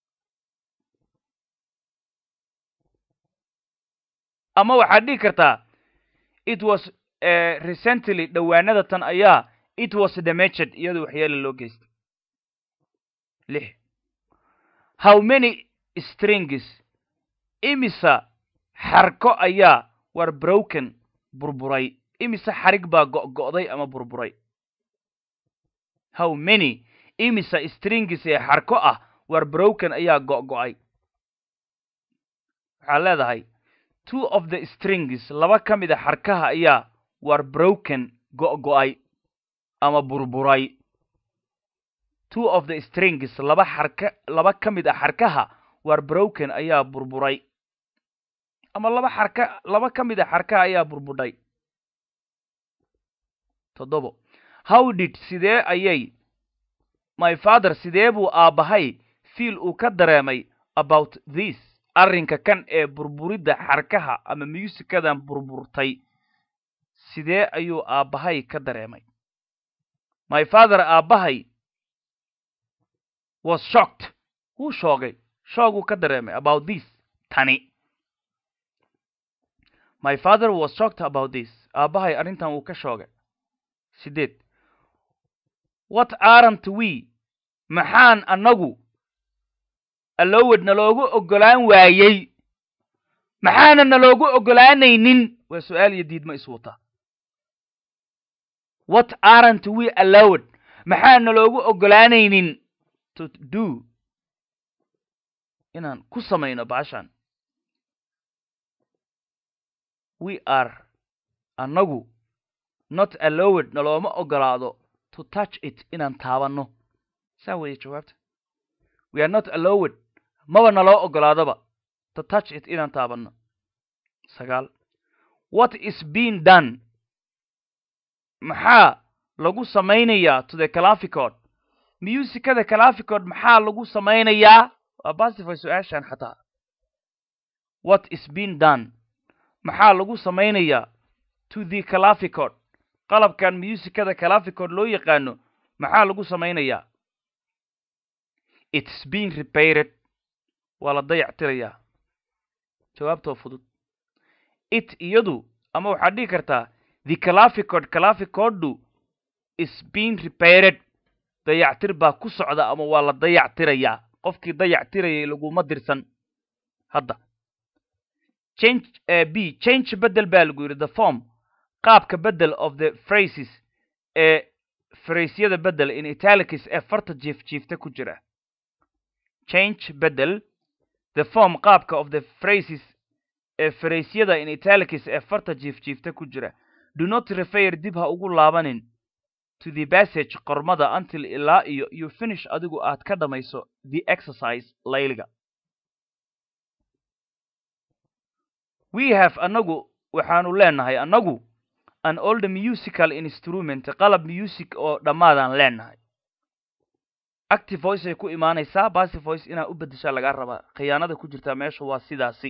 ama waxaad dhihi kartaa it was recently dhowaanada tan ayaa it was damaged iyadoo waxyeela loo geystay lix how many strings imisa xarko ayaa war broken burburay imise xarig baa go-go'day ama burburay how many imisa strings ee xarko ah war broken ayaa go-go'ay waxaad leedahay two of the strings laba ka mid a xarkaha ayaa war broken go-go'ay ama burburay two of the strings laba xarka laba ka mid a xarkaha war broken ayaa burburay ama laba xarka laba ka mid a xarkaha ayaa burbudhay toddobo how did sidee ayay my father sidee buu aabbahay fiil uu ka dareemay about this arrinka kan ee burburidda xarkaha ama muusikadan burburtay sidee ayuu aabbahay ka dareemay my father aabbahay was shocked wuu shoogay shooguu ka dareemay about this tani my father was shocked about this aabbahay arrintan wuu ka shoogay sideed what aren't we maxaan annagu allowed naloogu oggolaan waayey maxaana naloogu oggolaanaynin waa su-aal iyo diidma iswata what aren't we allowed maxaan naloogu oggolaanaynin to do inaan ku samayno baashan we are annagu not allowed nalooma oggolaado to touch it inaan taabanno saa weeye jawaabta we are not allowed maba naloo oggolaadaba to touch it inaan taabanno sagaal what is being done maxaa lagu samaynayaa to the claficod musikada claficod maxaa lagu samaynayaa waa basifay su-aashan xataa what is being done maxaa lagu samaynayaa to the claficod qalabkan musikada claficod loo yaqaano maxaa lagu samaynayaa its being repaired waa la dayactirayaa jawaabtoo fudud it iyadu ama waxaad dhihi kartaa the claficod claficoddu is being repaired dayactir baa ku socda ama waa la dayactirayaa qofkii dayactirayay laguma dirsan hadda change b change bedel baa lagu yidhi the form qaabka bedel of the phrases ee fraysyada bedel in italics ee farta jiif jiifta ku jira change bedel the form qaabka of the phrases ee fraysyada in italics ee farta jiif jiifta ku jira do not refer dib ha ugu laabanin to the passage qormada until ilaa iyo you finish adigu aad ka dhamayso the exercise layliga we have annagu waxaanu leenahay annagu an old musical instrument qalab music oo dhammaadaan leenahay active voice ay ku imaanaysaa passive voice inaa u beddeshaa lagaa rabaa khiyaanada ku jirtaa meesha waa sidaasi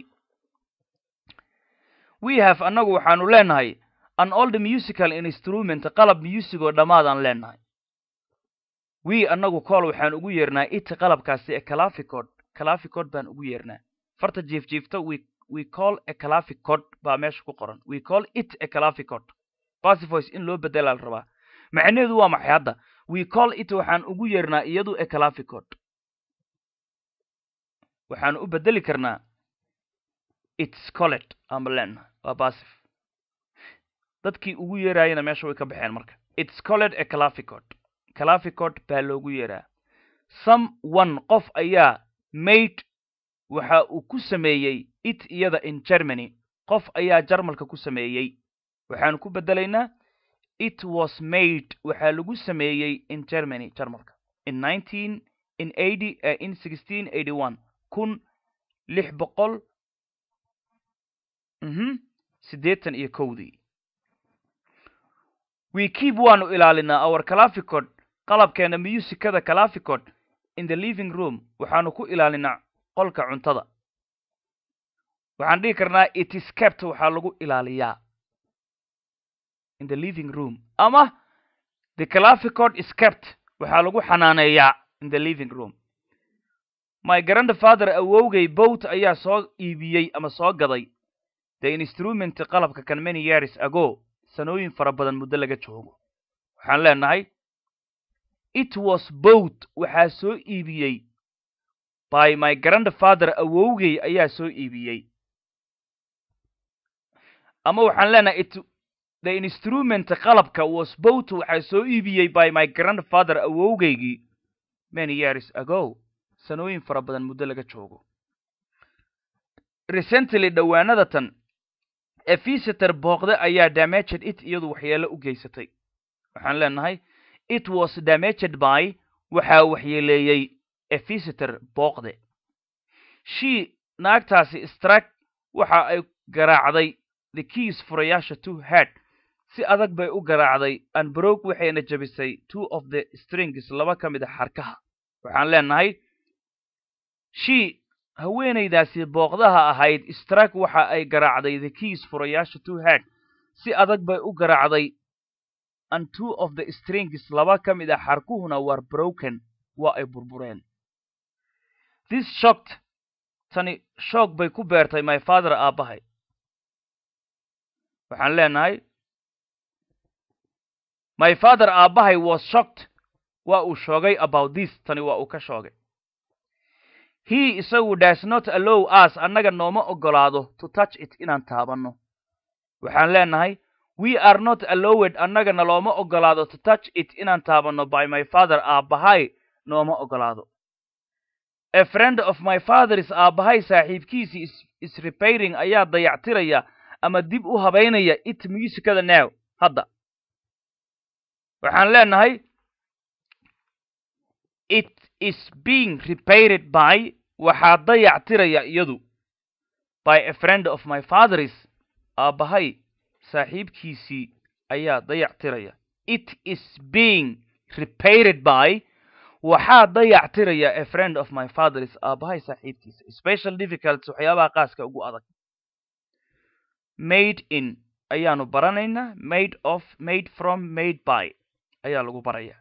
we have annagu waxaanu leenahay an old musical instrument qalab music oo dhammaadaan leenahay we annagu kool waxaan ugu yeernaa it qalabkaasi ee calaficod calaficod baan ugu yeernaa farta jiif jiifta we we call a calaficod baa meesha ku qoran we call it a calaficod passive voice in loo bedelaa la rabaa macnaheedu waa maxay hadda we call it waxaan ugu yeernaa iyadu a calaficod waxaan u bedeli karnaa its colet ama leenahay waa passive dadkii ugu yeeraayana meesha way ka baxeen marka its colet a calaficod calaficod baa loogu yeeraa some one qof ayaa made waxa uu ku sameeyey it iyada in germany qof ayaa jarmalka ku sameeyey waxaanu ku bedelaynaa it was made waxaa lagu sameeyey in germany jarmalka in nineteen in eighty uh, in sixteen eighty one kun lix boqol mhm siddeetan iyo kowdii we keep waanu ilaalinaa our calaficod qalabkeena musicada calaficod in the living room waxaanu ku ilaalinaa qolka cuntada waxaan dhihi karnaa it is kept waxaa lagu ilaaliyaa in the living room ama the calaficod is kept waxaa lagu xanaaneeyaa in the living room my grandfather awowgay boat ayaa soo iibiyey ama soo gaday the instrument qalabka kan many years ago sanooyin fara badan muddo laga joogo waxaan leenahay it was boat waxaa soo iibiyey by my grandfather awowgay ayaa soo iibiyey ama waxaan leenahay it the instrument qalabka was boat waxaa soo iibiyey by my grandfather awowgaygii many years ago sanooyin fara badan muddo laga joogo recently dhowaanada tan a visitor booqde ayaa damaged it iyadu waxyeelo u geysatay waxaan leenahay it was damaged by waxaa waxyeeleeyey a visitor booqde she naagtaasi strak waxa ay garaacday the keys furayaasha two head si adag bay u garaacday anbrog waxayna jabisay two of the strings laba ka mid a xarkaha waxaan leenahay she haweenaydaasi booqdaha ahayd strak waxa ay garaacday the keys furayaasha two head si adag bay u garaacday and two of the strings laba ka mid a xarkuhuna war broken waa ay burbureen this shocked tani shoog bay ku beertay my father aabbahay waxaan leenahay my father aabbahay was shocked waa uu shoogay about this tani waa uu ka shoogay he isagu does not allow us annaga nooma ogolaado to touch it inaan taabanno waxaan leenahay we are not allowed annagana looma ogolaado to touch it inaan taabanno by my father aabbahay nooma ogolaado a friend of my father's aabbahay saaxiibkiisii is, is repairing ayaa dayactiraya ama dib u habaynaya it musicada now hadda waxaan leenahay it is being repaired by waxaa dayactiraya iyadu by a friend of my father's aabbahay saaxiibkiisii ayaa dayactiraya it is being repaired by waxaa dayactiraya a friend of my father's aabbahay saaxiibkiisa special difficulties waxyaabaha qaaska ugu adag made in ayaanu baranaynaa made of made from made by ayaa lagu baraya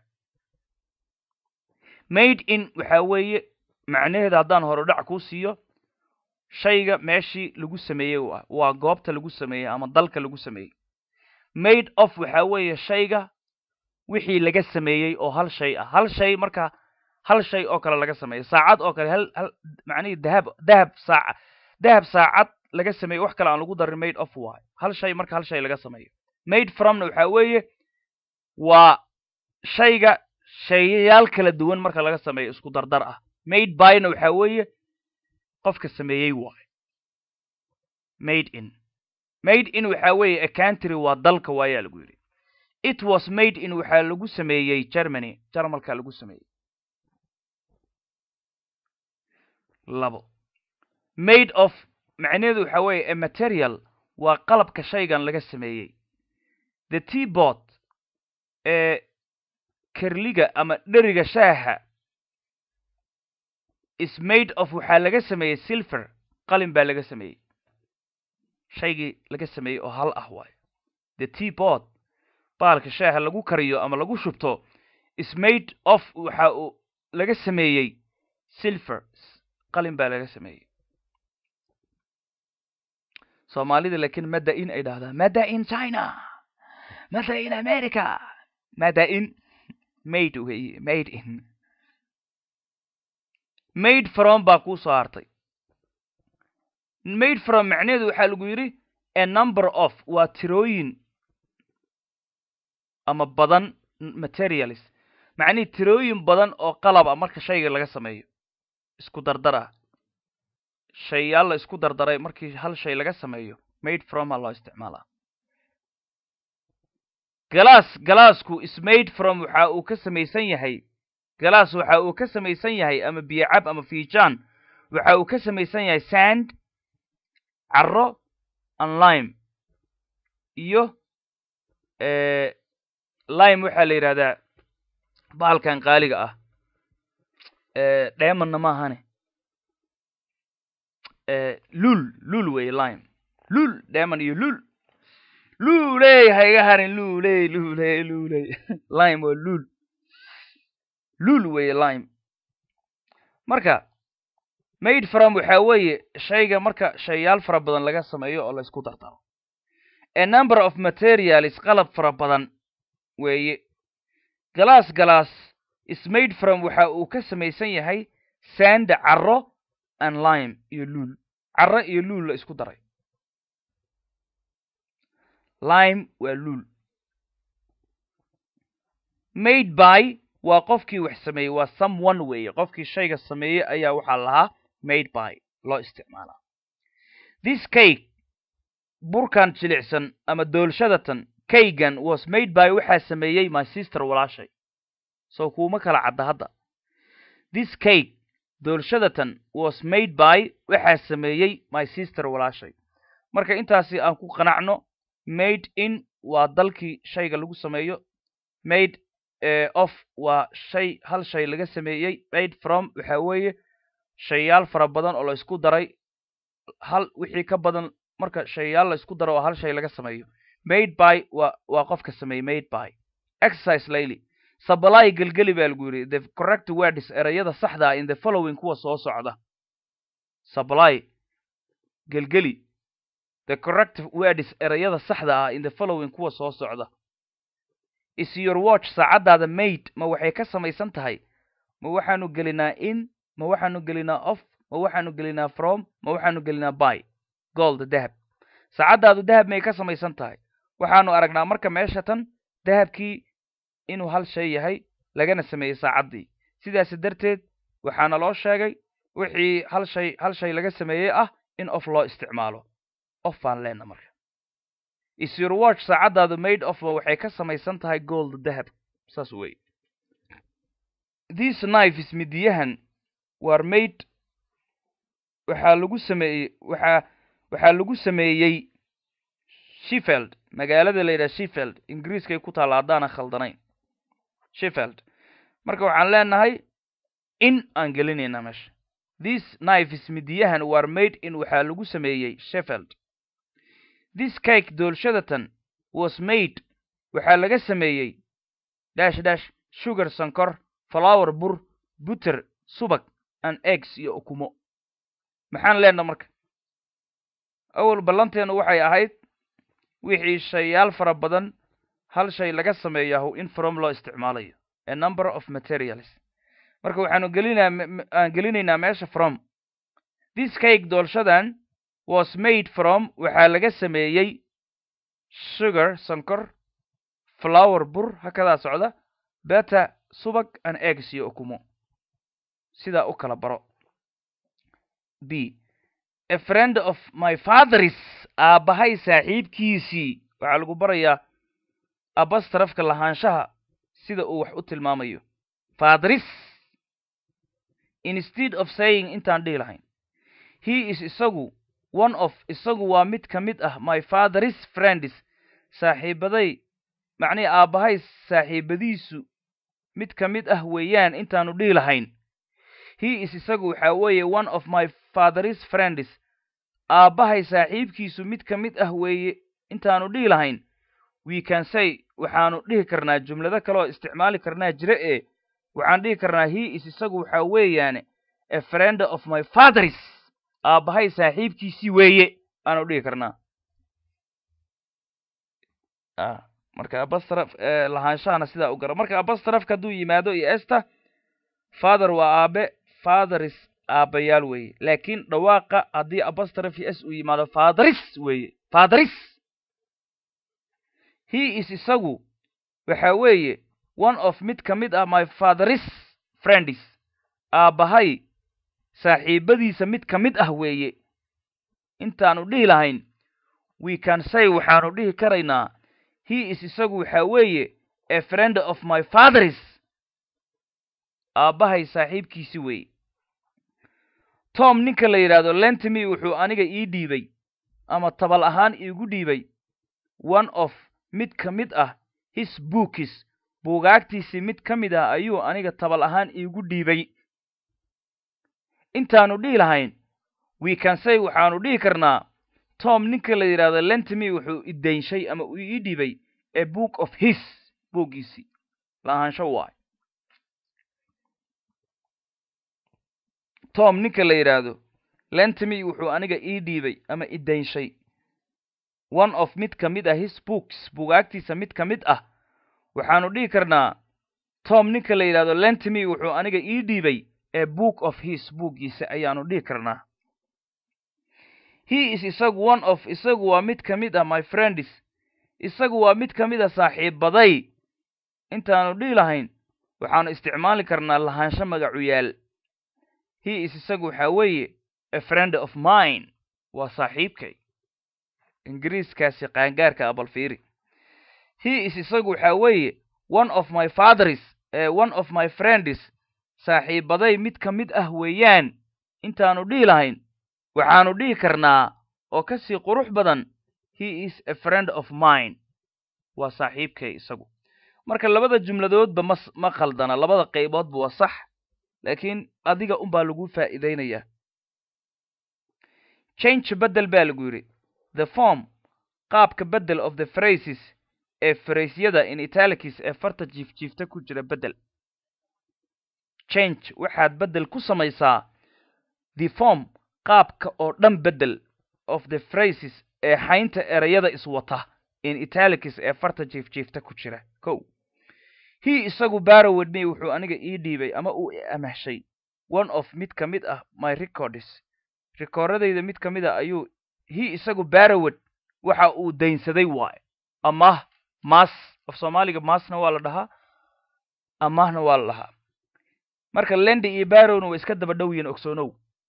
made in waxaa weeye macnaheeda haddaan horodhac kuu siiyo shayga meeshii lagu sameeyey u ah waa goobta lagu sameeyey ama dalka lagu sameeyey made of waxaa weeye shayga wixii laga sameeyey oo hal shay ah hal shay marka hal shay oo kale laga sameeyey saacad oo kale hal hal macnihii dahab dahab saaca dahab saacad laga sameeyey wax kale aan lagu darin made of y hal shay marka hal shay laga sameeyo made fromna waxaa weeye waa shayga shayayaal kala duwan marka laga sameeyo isku dardar ah made byna waxaa weeye qofka sameeyey waayo made in made in waxaa weeye a country waa dalka waayaa lagu yidhi it was made in waxaa lagu sameeyey germany jarmalka lagu sameeyey labo made of macnaheedu waxaa weeye a material waa qalabka shaygan laga sameeyey the teabot ee kerliga ama dheriga shaaha is made of waxaa laga sameeyey silver qalin baa laga sameeyey shaygii laga sameeyey oo hal ah waayo the teabot baalka shaaha lagu kariyo ama lagu shubto is made of waxa uu laga sameeyey silver qalin baa laga sameeyey soomaalida laakiin mada in ay dhahdaa mada in china mada in america mada in made weye made in made from baa kuu soo hartay made from macnaheedu waxaa lagu yidhi a number of waa tirooyin ama badan materials macnihii tirooyin badan oo qalab ah marka shayga laga sameeyo isku dardar ah shayaal la isku dardaray markii hal shay laga sameeyo made from a loo isticmaalaa galaas galaasku is made from waxa uu ka samaysan yahay galaas waxa uu ka samaysan yahay ama biyocab ama fiijaan waxa uu ka samaysan yahay sand carro and lime iyo lime waxaa la yidhahdaa bahalkan qaaliga ah dheemanna maahane lul lul weye lime lul dheeman iyo lul luley ha iga harin luley luley luley lime waa lul lul weye lime marka made from waxaa weeye shayga marka shayaal fara badan laga sameeyo oo la isku dardaro a number of materials qalab fara badan weeye galaas galaas is made from waxa uu ka samaysan yahay sand carro and lime iyo lul carro iyo lul la isku daray lime waa lul made by waa qofkii wax sameeyey waa someone weeye qofkii shayga sameeyey ayaa waxaa lahaa made by loo isticmaalaa this cake burkan jilicsan ama doolshadatan kaygan was made by waxaa sameeyey my sister walaashay so kuuma kala cadda hadda this cake doolshadatan was made by waxaa sameeyey my sister walaashay marka intaasi aan ku qanacno made in waa dalkii shayga lagu sameeyo made of waa shay hal shay laga sameeyey made from waxa weeye shayaal fara badan oo la isku daray hal wixii ka badan marka shayaal la isku daro oo hal shay laga sameeyo made by waa waa qofka sameeyey made by exercise layli sabalaay gelgeli baa lagu yidhi the correct words erayada saxda ah in the following kuwa soo socda sabalaay gelgeli the correct words erayada saxda ah in the following kuwa soo socda is your watch saacaddaada made ma waxay ka samaysan tahay ma waxaanu gelinaa in ma waxaanu gelinaa off ma waxaanu gelinaa from ma waxaanu gelinaa by gold dahab saacaddaadu dahab may ka samaysan tahay waxaanu aragnaa marka meesha tan dahabkii inuu hal shay yahay lagana sameeyey saacaddii sidaasi darteed waxaana loo sheegay wixii hal shay hal shay laga sameeyey ah in of loo isticmaalo of baan leena marka is your watch saacaddaadu made of waxay ka samaysan tahay gold dahab saas wey this knife is midiyahan war made waxaa lagu sameeyey waxaa waxaa lagu sameeyey sheffield magaalada la yidhaha sheffield ingiriiskay ku taalla haddaana khaldanayn sheffield marka waxaan leenahay in aan gelinaynaa meesha this knife is midiyahan war made in waxaa lagu sameeyey sheffield this cake doolshadatan was made waxaa laga sameeyey dash dash sugar sankor flower bur butter subag and eggs iyo ukumo maxaan leenna marka awal ballanteenu waxay ahayd wixii shayaal fara badan hal shay laga sameeyahu in from loo isticmaalayo a number of materials marka waxaanu gelinaa aan gelinaynaa meesha from this cake doolshadan was made from waxaa laga sameeyey sugar sonkor flower bur hakadaa socda beta subag and eggs iyo ukumo sidaa u kala baro b a friend of my fatheris aabbahay saaxiibkiisii waxaa lagu barayaa abastrafka lahaanshaha sida uu wax u tilmaamayo fatheris instead of saying intaan dhihi lahayn he is isagu one of isagu waa mid ka mid ah my fatheris friends saaxiibaday macnihii aabbahay saaxiibadiisu mid ka mid ah weeyaan intaanu dhihi lahayn he is isagu waxaa weeye one of my fatheris friends aabbahay saaxiibkiisu mid ka mid ah weeye intaanu dhihi lahayn we can say waxaanu dhihi karnaa jumlado kaleoo isticmaali karnaa jira ee waxaan dhihi karnaa he is isagu waxaa weeyaane a friend of my fatheris aabbahay saaxiibkiisii weeye aanu dhihi karnaa marka abastraf lahaanshahana sidaa u gara marka abastrafka hadduu yimaado iyo esta father waa aabe fatheris aabbayaal weeye laakiin dhawaaqa haddii abastraf iyo s uu yimaado fatheris weeye fatheris he is isagu waxa weeye one of mid ka mid ah my fatheris friends aabbahay saaxiibadiisa mid ka mid ah weeye intaanu dhihi lahayn we can say waxaanu dhihi karaynaa he is isagu waxaa weeye a friend of my fatheris aabbahay saaxiibkiisi weeye tom ninka la yidhaahdo lentimi wuxuu aniga ii dhiibay ama tabal ahaan iigu dhiibay one of mid ka mid ah his bookis buugaagtiisii mid ka mid ah ayuu aniga tabal ahaan iigu dhiibay intaanu dhihi lahayn we can say waxaanu dhihi karnaa tom ninka la yidhaahdo lentimi wuxuu idaynshay ama uu ii dhibay a book of his buuggiisii lahaansho waay tom ninka la yidhaahdo lentimi wuxuu aniga ii dhiibay ama idaynshay one of mid ka mid ah his books buugaagtiisa mid ka mid ah waxaanu dhihi karnaa tom ninka la yidhahdo lentimi wuxuu aniga ii dhiibay a book of his buuggiisa ayaanu dhihi karnaa he is isagu one of isagu waa mid ka mid ah my friends isagu waa mid ka mid a saaxiibaday intaanu dhihi lahayn waxaanu isticmaali karnaa lahaansho magacu yaal he is isagu waxaa weeye a friend of mine waa saaxiibkay ingiriiskaasi qaangaarka abalfiiri he is isagu waxaa weeye one of my fatheris one of my friends saaxiibaday mid ka mid ah weeyaan intaanu dhihi lahayn waxaanu dhihi karnaa oo ka sii qurux badan he is a friend of mine waa saaxiibkay isagu marka labada jumladoodba ma ma khaldana labada qayboodba waa sax laakiin adiga unbaa lagu faa'iidaynayaa change beddel baa lagu yidhi the form qaabka beddel of the phrases ee fraysyada in italicis ee farta jiifjiifta ku jira beddel change waxaad beddel ku samaysaa the form qaabka oo dhan beddel of the phrases ee xaynta erayada iswata in italicis ee farta jiifjiifta ku jira kow he isagu barowed me wuxuu aniga ii dhiibay ama uu amahshay one of mid ka mid ah my records rikoordadayda mid ka mid a ayuu he isagu barowed waxa uu daynsaday waayo amah maas af soomaaliga maasna waa la dhahaa amahna waa la dhahaa marka lendi iyo barowna way iska daba dhow yihiin ogsoonow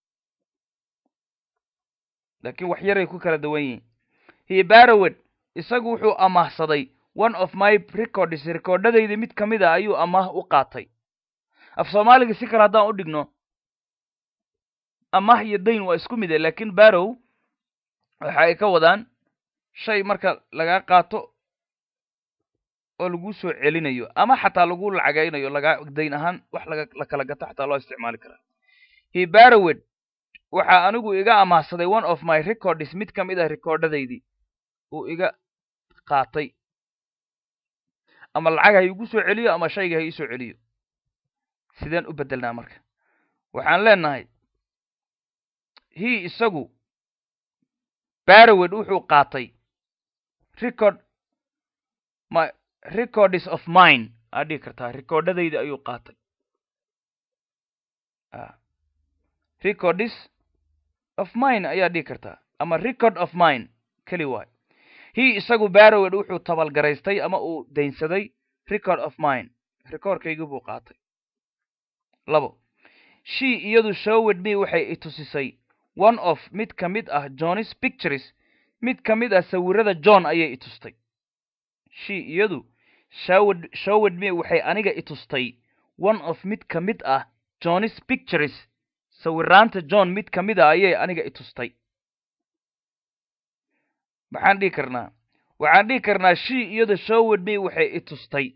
laakiin wax yaray ku kala duwan yihiin he barowed isagu wuxuu amaahsaday one of my records rikoordhadayda mid ka mid a ayuu amaah u qaatay af soomaaliga si kale haddaan u dhigno amaah iyo dayn waa isku mid e laakiin barow waxa ay ka wadaan shay marka lagaa qaato oo lagu soo celinayo ama xataa lagu lacagaynayo lagaa dayn ahaan wax laga la kala gato xataa loo isticmaali karaa he barowed waxaa anigu iga amaahsaday one of my records mid ka mid ah rikoordhadaydii uu iga qaatay ama lacag ha iigu soo celiyo ama shayga ha ii soo celiyo sideen u beddelnaa marka waxaan leenahay he isagu barowed wuxuu qaatay record my records of mine aad dhihi kartaa recordadayda ayuu qaatay records of mine ayaa dhihi kartaa ama record of mine keli waay he isagu barrowed wuxuu tabalgaraystay ama uu daynsaday record of mine recordkaygi buu qaatay labo she iyadu showed me waxay i tusisay one of mid ka mid ah john's pictures mid ka mid ah sawirada john ayay i tustay she iyadu showed showed me waxay aniga i tustay one of mid ka mid ah john's pictures sawiraanta john mid ka mid a ayay aniga i tustay maxaan dhihi karnaa waxaan dhihi karnaa she iyadu showed me waxay i tustay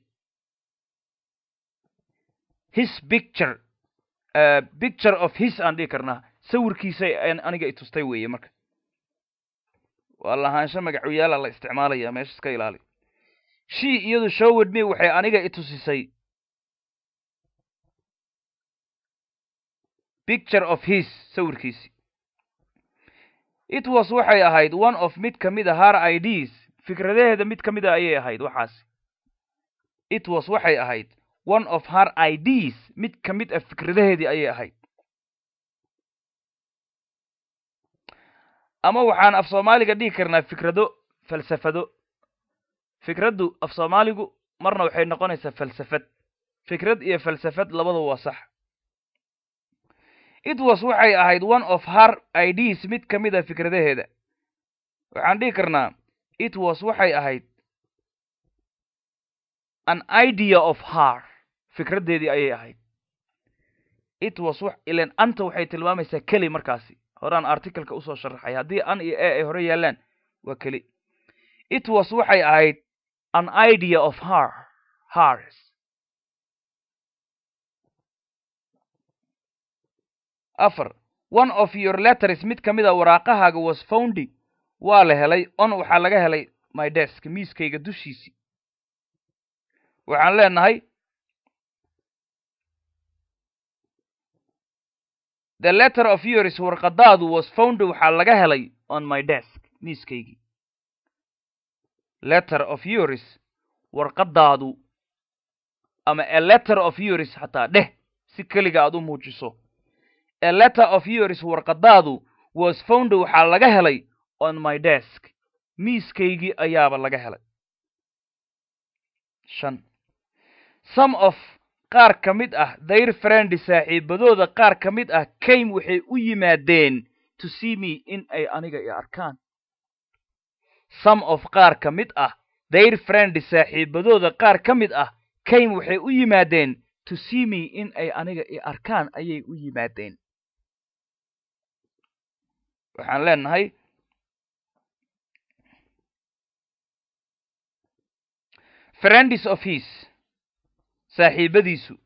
his picture uh, picture of his aan dhihi karnaa sawirkiisay aniga i tustay weeye marka waa lahaansho magacuyaala la isticmaalaya meesha iska ilaali she iyadu showed me waxay aniga i tusisay picture of his sawirkiisi it was waxay ahayd one of mid ka mid a har ids fikradaheeda mid ka mid a ayay ahayd waxaasi it was waxay ahayd one of her ids mid ka mid a fikradaheedii ayay ahayd ama waxaan af soomaaliga dhihi karnaa fikrado falsafado fikraddu af soomaaligu marna waxay noqonaysaa falsafad fikrad iyo falsafad labadu waa sax it was waxay ahayd one of her ids mid ka mid a fikradaheeda waxaan dhihi karnaa it was waxay ahayd an idea of her fikraddeedii ayay ahayd it was ilan anta waxay tilmaamaysaa keli markaasi horaan articleka usoo sharaxay haddii an iyo e ay hore yaallaan waa keli it was waxay ahayd an idea of her hers afar one of your letters mid ka mid a waraaqahaaga was foundy waa la helay on waxaa laga helay my desk miiskayga dushiisii waxaan leenahay the letter of yours warqadaadu was found waxaa laga helay on my desk miiskaygii letter of yours warqadaadu ama a letter of yours xataa dheh si keliga aad u muujiso a letter of yours warqadaadu was found waxaa laga helay on my desk miiskaygii ayaaba laga helay shan some of qaar ka mid ah dayr friend saaxiibadooda qaar ka mid ah came waxay u yimaadeen to see me in ay aniga i arkaan some of qaar ka mid ah dayr friend saaxiibadooda qaar ka mid ah came waxay u yimaadeen to see me in ay aniga i arkaan ayay u yimaadeen waxaan leenahay friends of his saaxiibadiisu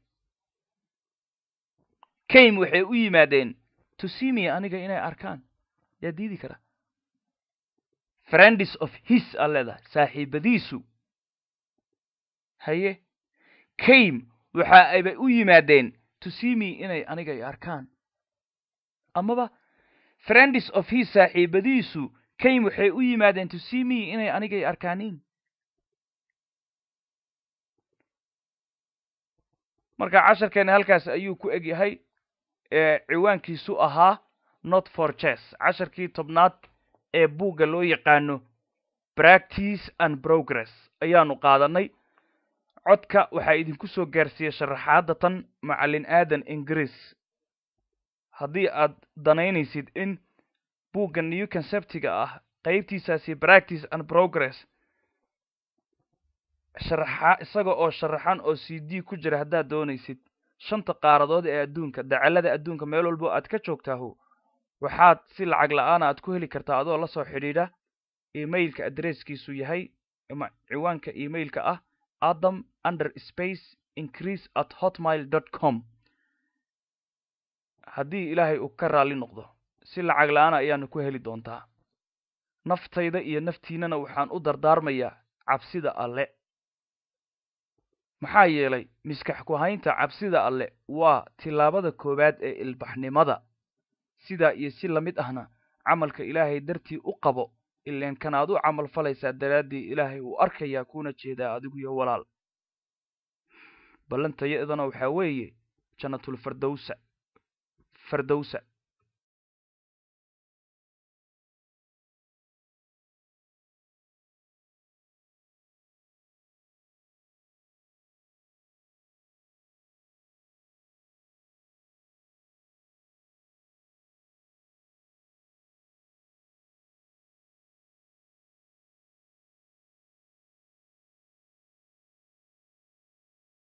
came waxay u yimaadeen to see me aniga inay arkaan yaa diidi kara friends of his aa leedahay saaxiibadiisu haye came waxa aybay u yimaadeen to see me inay aniga i arkaan amaba friends of his saaxiibadiisu came waxay u yimaadeen to see me inay aniga i arkaaniin marka casharkeena halkaas ayuu ku eg yahay ciwaankiisu ahaa not for chess casharkii tobnaad ee buugga loo yaqaano practice and progress ayaanu qaadanay codka waxaa idinku soo gaarsiiyey sharaxaadda tan macallin aadan ingiriis haddii aad danaynaysid in buugga new conceptiga ah qaybtiisaasi practice and progress sharaxa isaga oo sharaxan oo c d ku jira haddaad doonaysid shanta qaaradood ee adduunka dacalada adduunka meel walbo aad ka joogtaaho waxaad si lacag la-aana aad ku heli kartaa adoo la soo xidhiidha emailka adresskiisu yahay ama ciwaanka emailka ah adam under space increase at hotmail dot com haddii ilaahay uu ka raalli noqdo si lacag la-aana ayaanu ku heli doontaa naftayda iyo naftiinana waxaan u dardaarmayaa cabsida alle maxaa yeelay miskax ku haynta cabsida alle waa tillaabada koowaad ee ilbaxnimada sidaa iyo si lamid ahna camalka ilaahay dartii u qabo ileen kan aad u camal falaysaa daraaddii ilaahay uu arkayaa kuna jeedaa adigu iyo walaal ballantayadana waxaa weeye jannatul fardowsa fardowsa